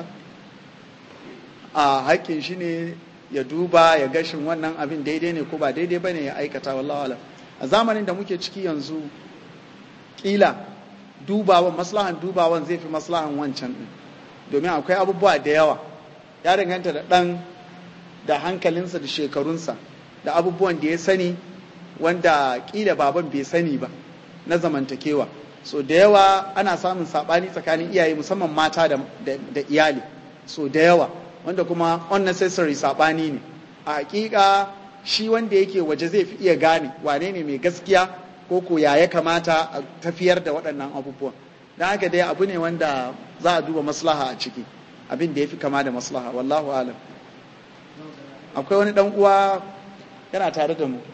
a haƙƙin shi ne ya duba ya gashin wannan abin daidai ne ko ba daidai ba ne ya aikata wallahu alam a zamanin da muke ciki yanzu ƙila dubawan maslahan dubawan zai fi maslahan wancan ɗin domin akwai abubuwa da yawa ya danganta da ɗan da hankalinsa da shekarunsa da abubuwan da ya sani wanda ƙila baban bai sani ba na zamantakewa so da yawa ana samun saɓani tsakanin iyaye musamman mata da, iyali so da yawa wanda kuma unnecessary saɓani ne a hakika shi wanda yake waje zai fi iya gane wane ne mai gaskiya ko ko ya ya kamata a tafiyar da waɗannan abubuwan don haka dai abu ne wanda za a duba maslaha a ciki abin da ya fi kama da maslaha wallahu alam akwai wani ɗan uwa yana tare da mu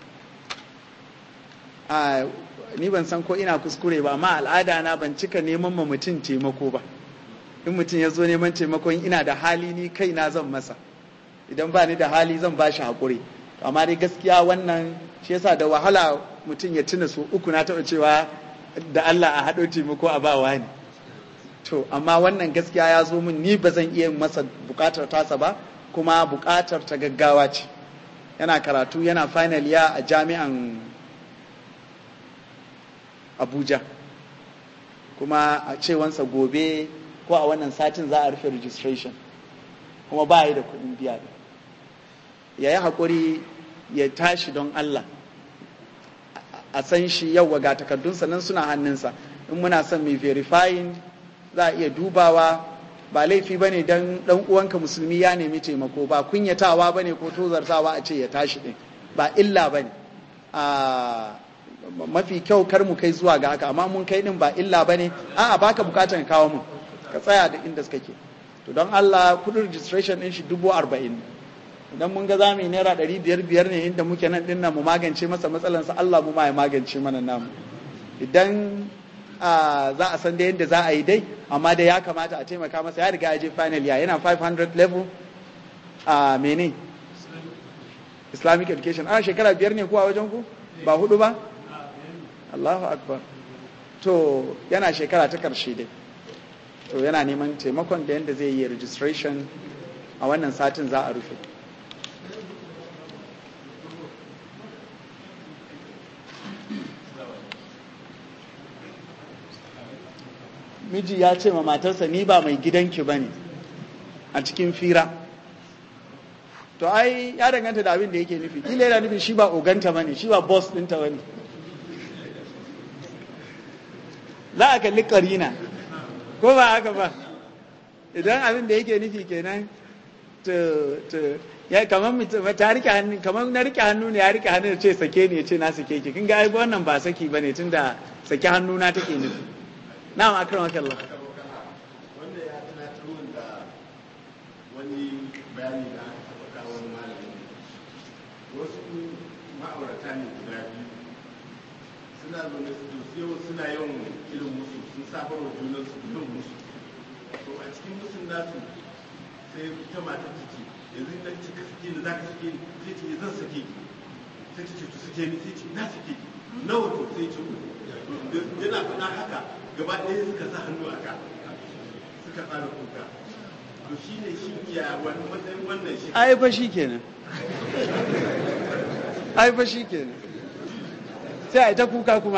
a ni ban san ko ina kuskure ba amma al'ada na ban cika neman ma mutum taimako ba in mutum ya zo neman taimakon ina da hali ni kai na zan masa idan ba ni da hali zan ba shi haƙuri amma dai gaskiya wannan shi yasa da wahala mutum ya tuna su uku na taɓa cewa da Allah a haɗo taimako a bawa ne to amma wannan gaskiya ya zo min ni ba zan iya masa buƙatar tasa ba kuma buƙatar ta gaggawa ce yana karatu yana final ya a jami'an abuja kuma a cewansa gobe ko a wannan satin za a rufe registration kuma ba yi da kuɗin biya ya yi haƙuri ya tashi don allah a san shi yau ga takardunsa nan suna hannunsa in muna son mai verifying za a iya dubawa ba laifi ba ne don ɗan uwanka musulmi ya nemi taimako ba kunyatawa ba ne ko tozartawa a ce ya tashi ɗin ba illa ba ne mafi kyau kar mu kai zuwa ga haka amma mun kai ɗin ba illa ba ne a'a baka bukatar kawo mun ka tsaya da inda suka ke to don Allah kudin registration ɗin shi dubu arba'in idan mun ga zamu yi naira ɗari biyar biyar ne inda muke nan ɗin mu magance masa matsalansa Allah mu ma ya magance mana namu idan za a san da yadda za a yi dai amma dai ya kamata a taimaka masa ya riga ya je final ya yana 500 level a mene islamic education a shekara biyar ne kuwa wajen ku ba hudu ba Allahu akbar to yana shekara ta karshe dai to yana neman taimakon da yadda zai yi registration a wannan satin za a rufe miji ya ce ma matarsa ni ba mai gidanki ba ne a cikin fira to ai ya danganta da abin da yake nufi kila yana nufin shi ba oganta ba ne shi ba boss ɗinta ba ne za a kalli karina ko ba haka ba idan abin da yake nufi kenan to to ya kamar mutum ta rike hannu kamar na rike hannu ne ya rike hannu ya ce sake ne ya ce na sake ki kin ga ai wannan ba saki bane tunda sake hannu na take nufi na'am akramaka Allah wanda ya tunatar min da wani bayani da aka taɓa kawo wani malami wasu ma'aurata ne guda biyu suna zaune su to yau suna yawan irin musu sun safar wa junan su irin musu to a cikin musun nasu sai ta mata ta ce yanzu na ce ka sake ni za ka sake ni sai ce zan sake ki sai ta ce to sake ni sai ce na sake ki nawa to sai ce uku yana faɗa haka gaba ɗaya suka sa hannu a ka suka tsara kuka to shi ne shi ya wani matsayin wannan shi ai fa shi kenan ai fa shi kenan sai a yi ta kuka kuma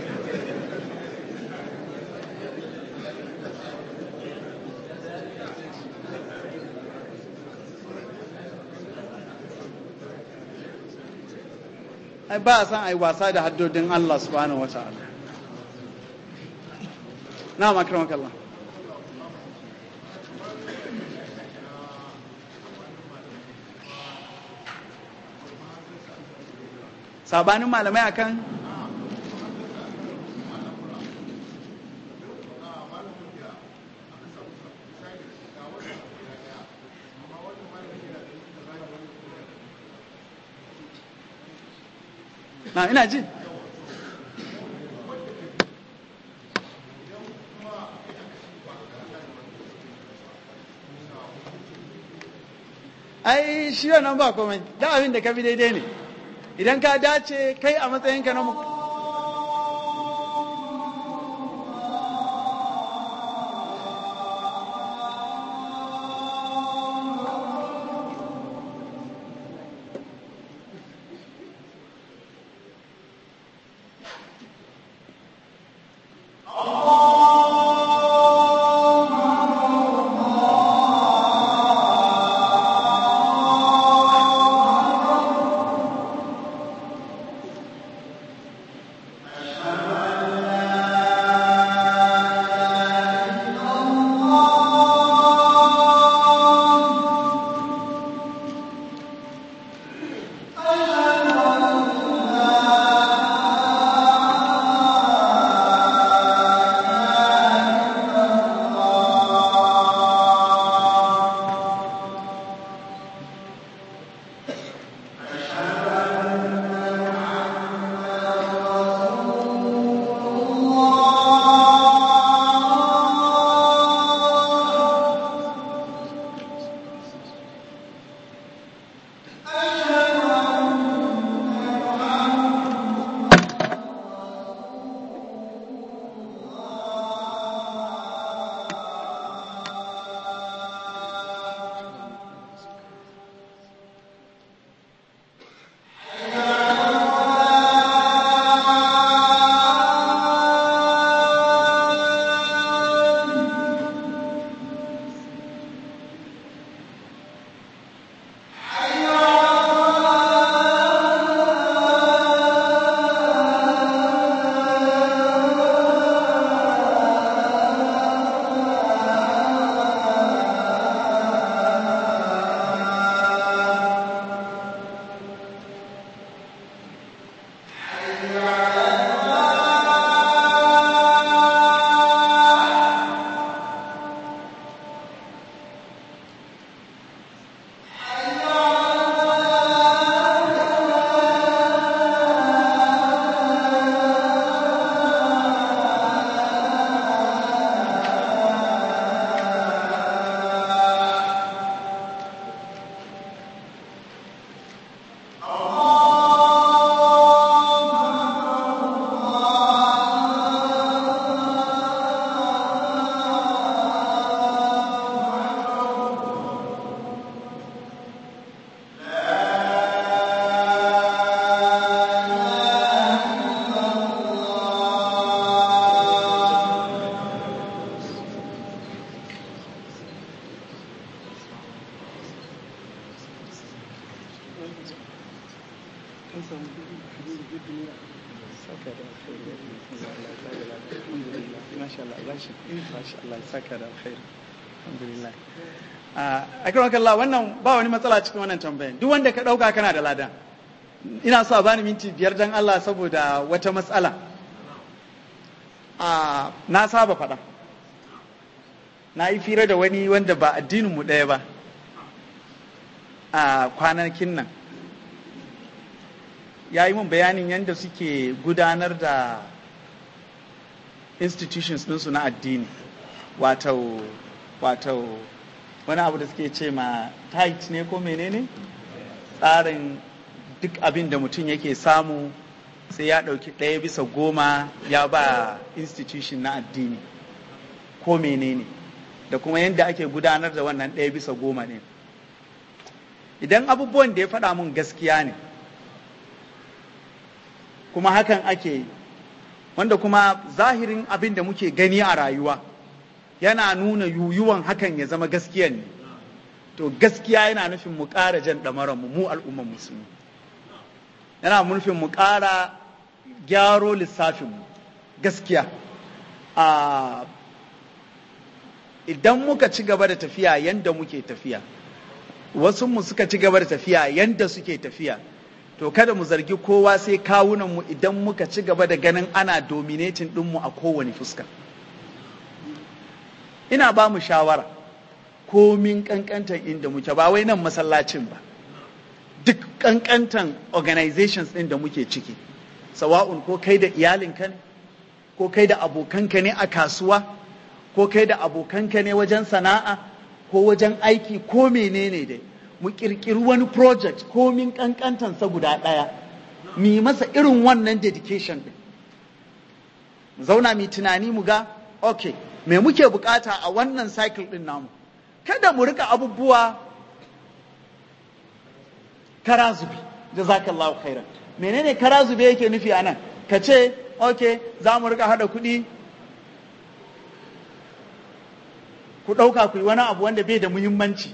ai ba a san ai wasa da haddodin Allah subhanahu wa ta'ala na makaramakalla sabanin malamai akan na ina ji ai shi wannan ba komai da abin da ka bi daidai ne idan ka dace kai a matsayinka na mu alhamdulillah a kiran kalla wannan ba wani matsala cikin wannan tambayan duk wanda ka ɗauka kana da lada ina so a bani minti biyar dan Allah saboda wata matsala a na saba faɗa na yi fira da wani wanda ba addininmu ɗaya ba a kwanakin nan ya yi mun bayanin yadda suke gudanar da institutions ɗinsu na addini wato wato wani abu da suke ce ma tight ne ko menene tsarin duk abin da mutum yake samu sai ya ɗauki ɗaya bisa goma ya ba institution na addini ko menene da kuma yadda ake gudanar da wannan ɗaya bisa goma ne idan abubuwan da ya faɗa mun gaskiya ne kuma hakan ake yi wanda kuma zahirin abin da muke gani a rayuwa yana nuna yuyuwan hakan ya zama gaskiya ne to gaskiya yana nufin mu ƙara jan ɗamaranmu mu al'ummar musulmi yana nufin mu ƙara gyaro lissafinmu gaskiya a idan muka ci gaba da tafiya yanda muke tafiya wasu mu suka ci gaba da tafiya yanda suke tafiya to kada mu zargi kowa sai kawunanmu idan muka ci gaba da ganin ana dominating ɗinmu a kowane fuska ina ba mu shawara komin kankantan inda muke ba wai nan masallacin ba duk kankantan organizations ɗin da muke ciki sawa'un ko kai da iyalinka ne ko kai da abokanka ne a kasuwa ko kai da abokanka ne wajen sana'a ko wajen aiki ko menene dai mu kirkiri wani project komin kankantansa guda ɗaya mu yi masa irin wannan dedication ɗin mu zauna mu tunani mu ga okay me muke bukata a wannan cycle ɗin namu kada mu rika abubuwa karazubi jazakallahu khairan menene karazube yake nufi a nan ka ce ok za mu rika hada kuɗi ku ɗauka ku yi wani abu wanda bai da muhimmanci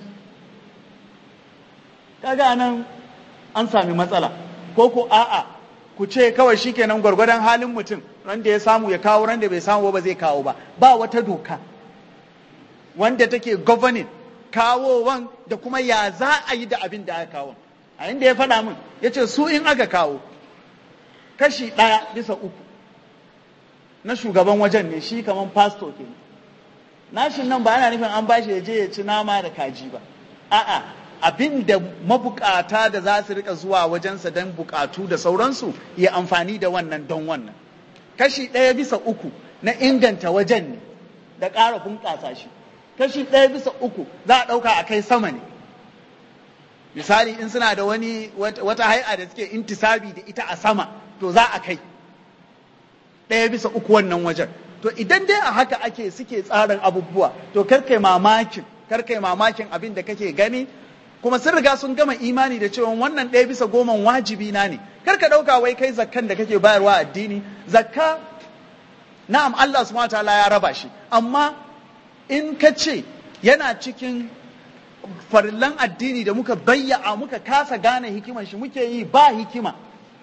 kaga nan an sami matsala ko ku a'a ku ce kawai shikenan gwargwadon halin mutum wanda ya samu ya kawo wanda bai samu ba zai kawo ba ba wata doka wanda take governing kawowan da kuma ya za a yi da abin da aka kawo a inda ya faɗa min ya ce su in aka kawo kashi ɗaya bisa uku na shugaban wajen ne shi kamar pasto ke nashin nan ba ana nufin an bashi ya je ya ci nama da kaji ba a'a abin da mabukata da za su rika zuwa wajensa don bukatu da sauransu ya amfani da wannan don wannan kashi ɗaya bisa uku na inganta wajen ne da ƙara bunƙasa shi kashi ɗaya bisa uku za a ɗauka a kai sama ne misali in suna da wani wata hai'a da suke intisabi da ita a sama to za a kai ɗaya bisa uku wannan wajen to idan dai a haka ake suke tsarin abubuwa to karkai mamakin karkai mamakin abin da kake gani kuma sun riga sun gama imani da cewa wannan ɗaya bisa goma wajibi na ne kar ka ɗauka wai kai zakkan da kake bayarwa addini zakka na'am Allah subhanahu wataala ya raba shi amma in ka ce yana cikin farillan addini da muka bayya'a muka kasa gane hikiman shi muke yi ba hikima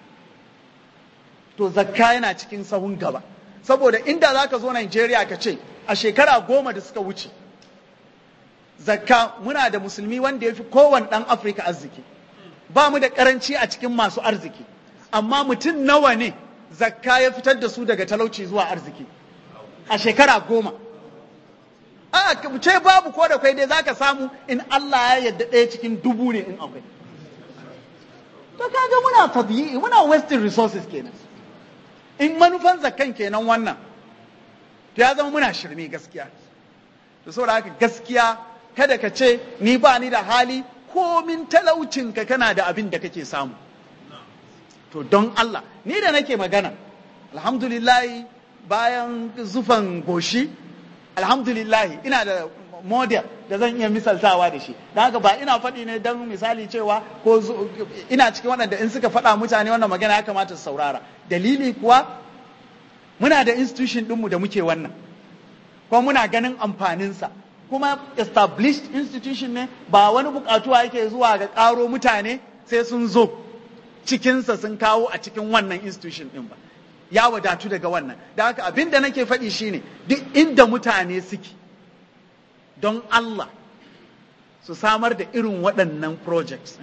to zakka yana cikin sahun gaba saboda inda za ka zo Najeriya ka ce a shekara goma da suka wuce zakka muna da musulmi wanda ya fi kowane ɗan afirka arziki ba mu da ƙaranci a cikin masu arziki amma mutum nawa ne zakka ya fitar da su daga talauci zuwa arziki a shekara goma a ce babu ko da kwai dai zaka samu in Allah ya yadda ɗaya cikin dubu ne in akwai to kaga muna tabi'i muna wasting resources kenan in manufan zakkan kenan wannan to ya zama muna shirme gaskiya to saboda haka gaskiya kada ka ce ni ba ni da hali komin talaucinka kana da abin da kake samu to don Allah ni da nake magana alhamdulillahi bayan zufan goshi alhamdulillahi ina da model da zan iya misaltawa da shi don haka ba ina faɗi ne don misali cewa ko ina cikin waɗanda in suka faɗa mutane wannan magana ya kamata su saurara dalili kuwa muna da institution ɗinmu da muke wannan kuma muna ganin amfaninsa kuma established institution ne ba wani bukatuwa yake zuwa ga ƙaro mutane sai sun zo cikinsa sun kawo a cikin wannan institution ɗin ba ya wadatu daga wannan da haka abin da nake faɗi shine duk inda mutane suke don Allah su samar da irin waɗannan projects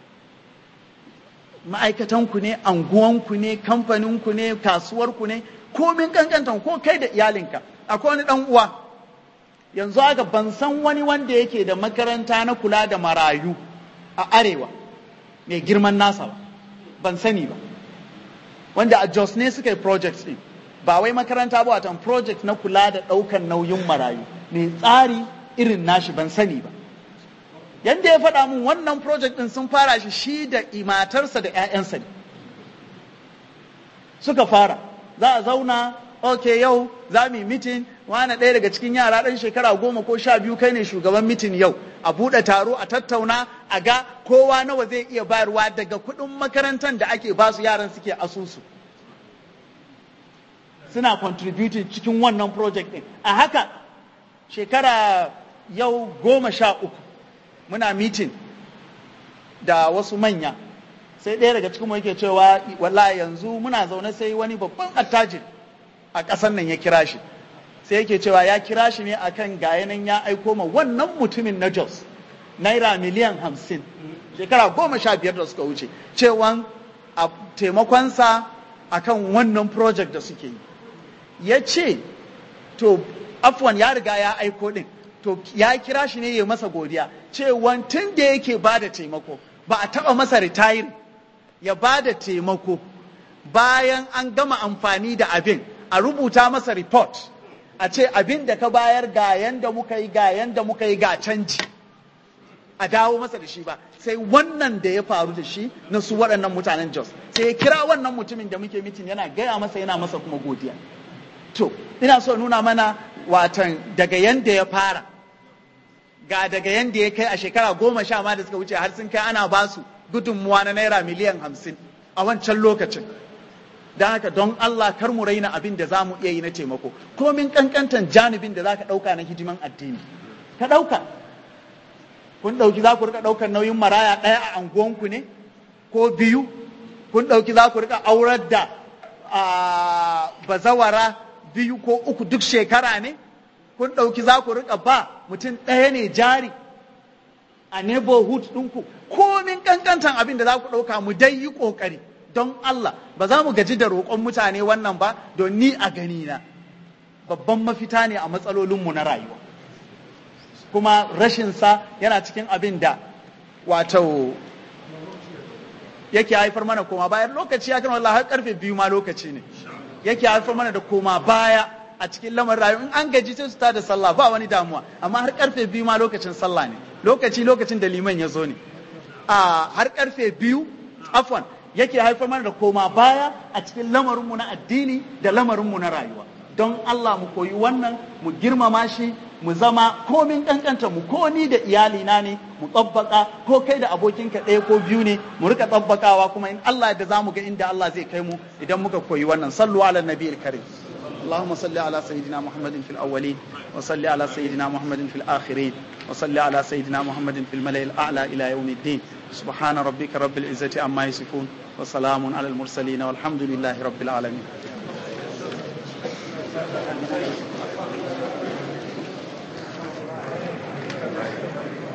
ma'aikatanku ne anguwanku ne kamfaninku ne kasuwarku ne komin kankantan ko kai da iyalinka akwai wani ɗan uwa yanzu haka ban san wani wanda yake da makaranta na kula da marayu a arewa mai girman nasa ba ban sani ba wanda a jos ne suka yi project ɗin ba wai makaranta ba watan project na kula da ɗaukan nauyin marayu mai tsari irin nashi ban sani ba yadda ya faɗa min wannan project ɗin sun fara shi shi da matarsa da 'ya'yansa ne suka fara za a zauna ok yau za mu yi mitin wani ɗaya daga cikin yara ɗan shekara goma ko sha biyu kai ne shugaban mitin yau a buɗe taro a tattauna a ga kowa nawa zai iya bayarwa daga kuɗin makarantar da ake basu yaran suke asusu suna contributing cikin wannan project ɗin a haka shekara yau goma sha uku muna mitin da wasu manya sai ɗaya daga cikin yake cewa wallahi yanzu muna zaune sai wani babban attajir a ƙasar nan ya kira shi sai yake cewa ya kira shi ne akan ga yanan ya aiko ma wannan mutumin na Jos naira miliyan hamsin shekara goma sha biyar da suka wuce cewan a taimakonsa akan wannan project da suke yi ya ce to afwan ya riga ya aiko din to ya kira shi ne ya masa godiya cewan tun da yake ba da taimako ba a taɓa masa retire ya ba da taimako bayan an gama amfani da abin a rubuta masa report a ce abin da ka bayar ga yanda muka yi ga yanda muka yi ga canji a dawo masa da shi ba sai wannan da ya faru da shi na su waɗannan mutanen Jos sai ya kira wannan mutumin da muke mitin yana gaya masa yana masa kuma godiya to ina so nuna mana watan daga yanda ya fara ga daga yanda ya kai a shekara goma sha ma da suka wuce har sun kai ana basu gudunmuwa na naira miliyan hamsin a wancan lokacin don haka don Allah kar mu raina abin da za mu iya yi na taimako komin kankantan janibin da za ka ɗauka na hidiman addini ka ɗauka kun ɗauki za ku rika ɗaukar nauyin maraya ɗaya a anguwanku ne ko biyu kun ɗauki za ku rika aurar da bazawara biyu ko uku duk shekara ne kun ɗauki za ku rika ba mutum ɗaya ne jari a neighborhood ɗinku komin kankantan abin da za ku ɗauka mu dai yi ƙoƙari don Allah ba za mu gaji da roƙon mutane wannan ba don ni a gani na babban mafita ne a matsalolinmu na rayuwa kuma rashinsa yana cikin abin da wato yake haifar mana koma bayan lokaci ya kan wallah har karfe biyu ma lokaci ne yake haifar mana da koma baya a cikin lamarin rayuwa in an gaji sai su da sallah ba wani damuwa amma har karfe biyu ma lokacin sallah ne lokaci lokacin da liman ya zo ne a har karfe biyu afwan yake haifar mana da koma baya a cikin lamarinmu na addini da lamarinmu na rayuwa don Allah mu koyi wannan mu girmama shi mu zama komin kankanta mu ko ni da iyalina ne mu tsabbaka ko kai da abokinka ɗaya ko biyu ne mu rika tsabbakawa kuma in Allah da zamu ga inda Allah zai kai mu idan muka koyi wannan sallu ala nabiyil karim اللهم صل على سيدنا محمد في الأولين وصل على سيدنا محمد في الآخرين وصل على سيدنا محمد في الملأ الأعلى إلى يوم الدين سبحان ربك رب العزة عما يصفون وسلام على المرسلين والحمد لله رب العالمين Thank you.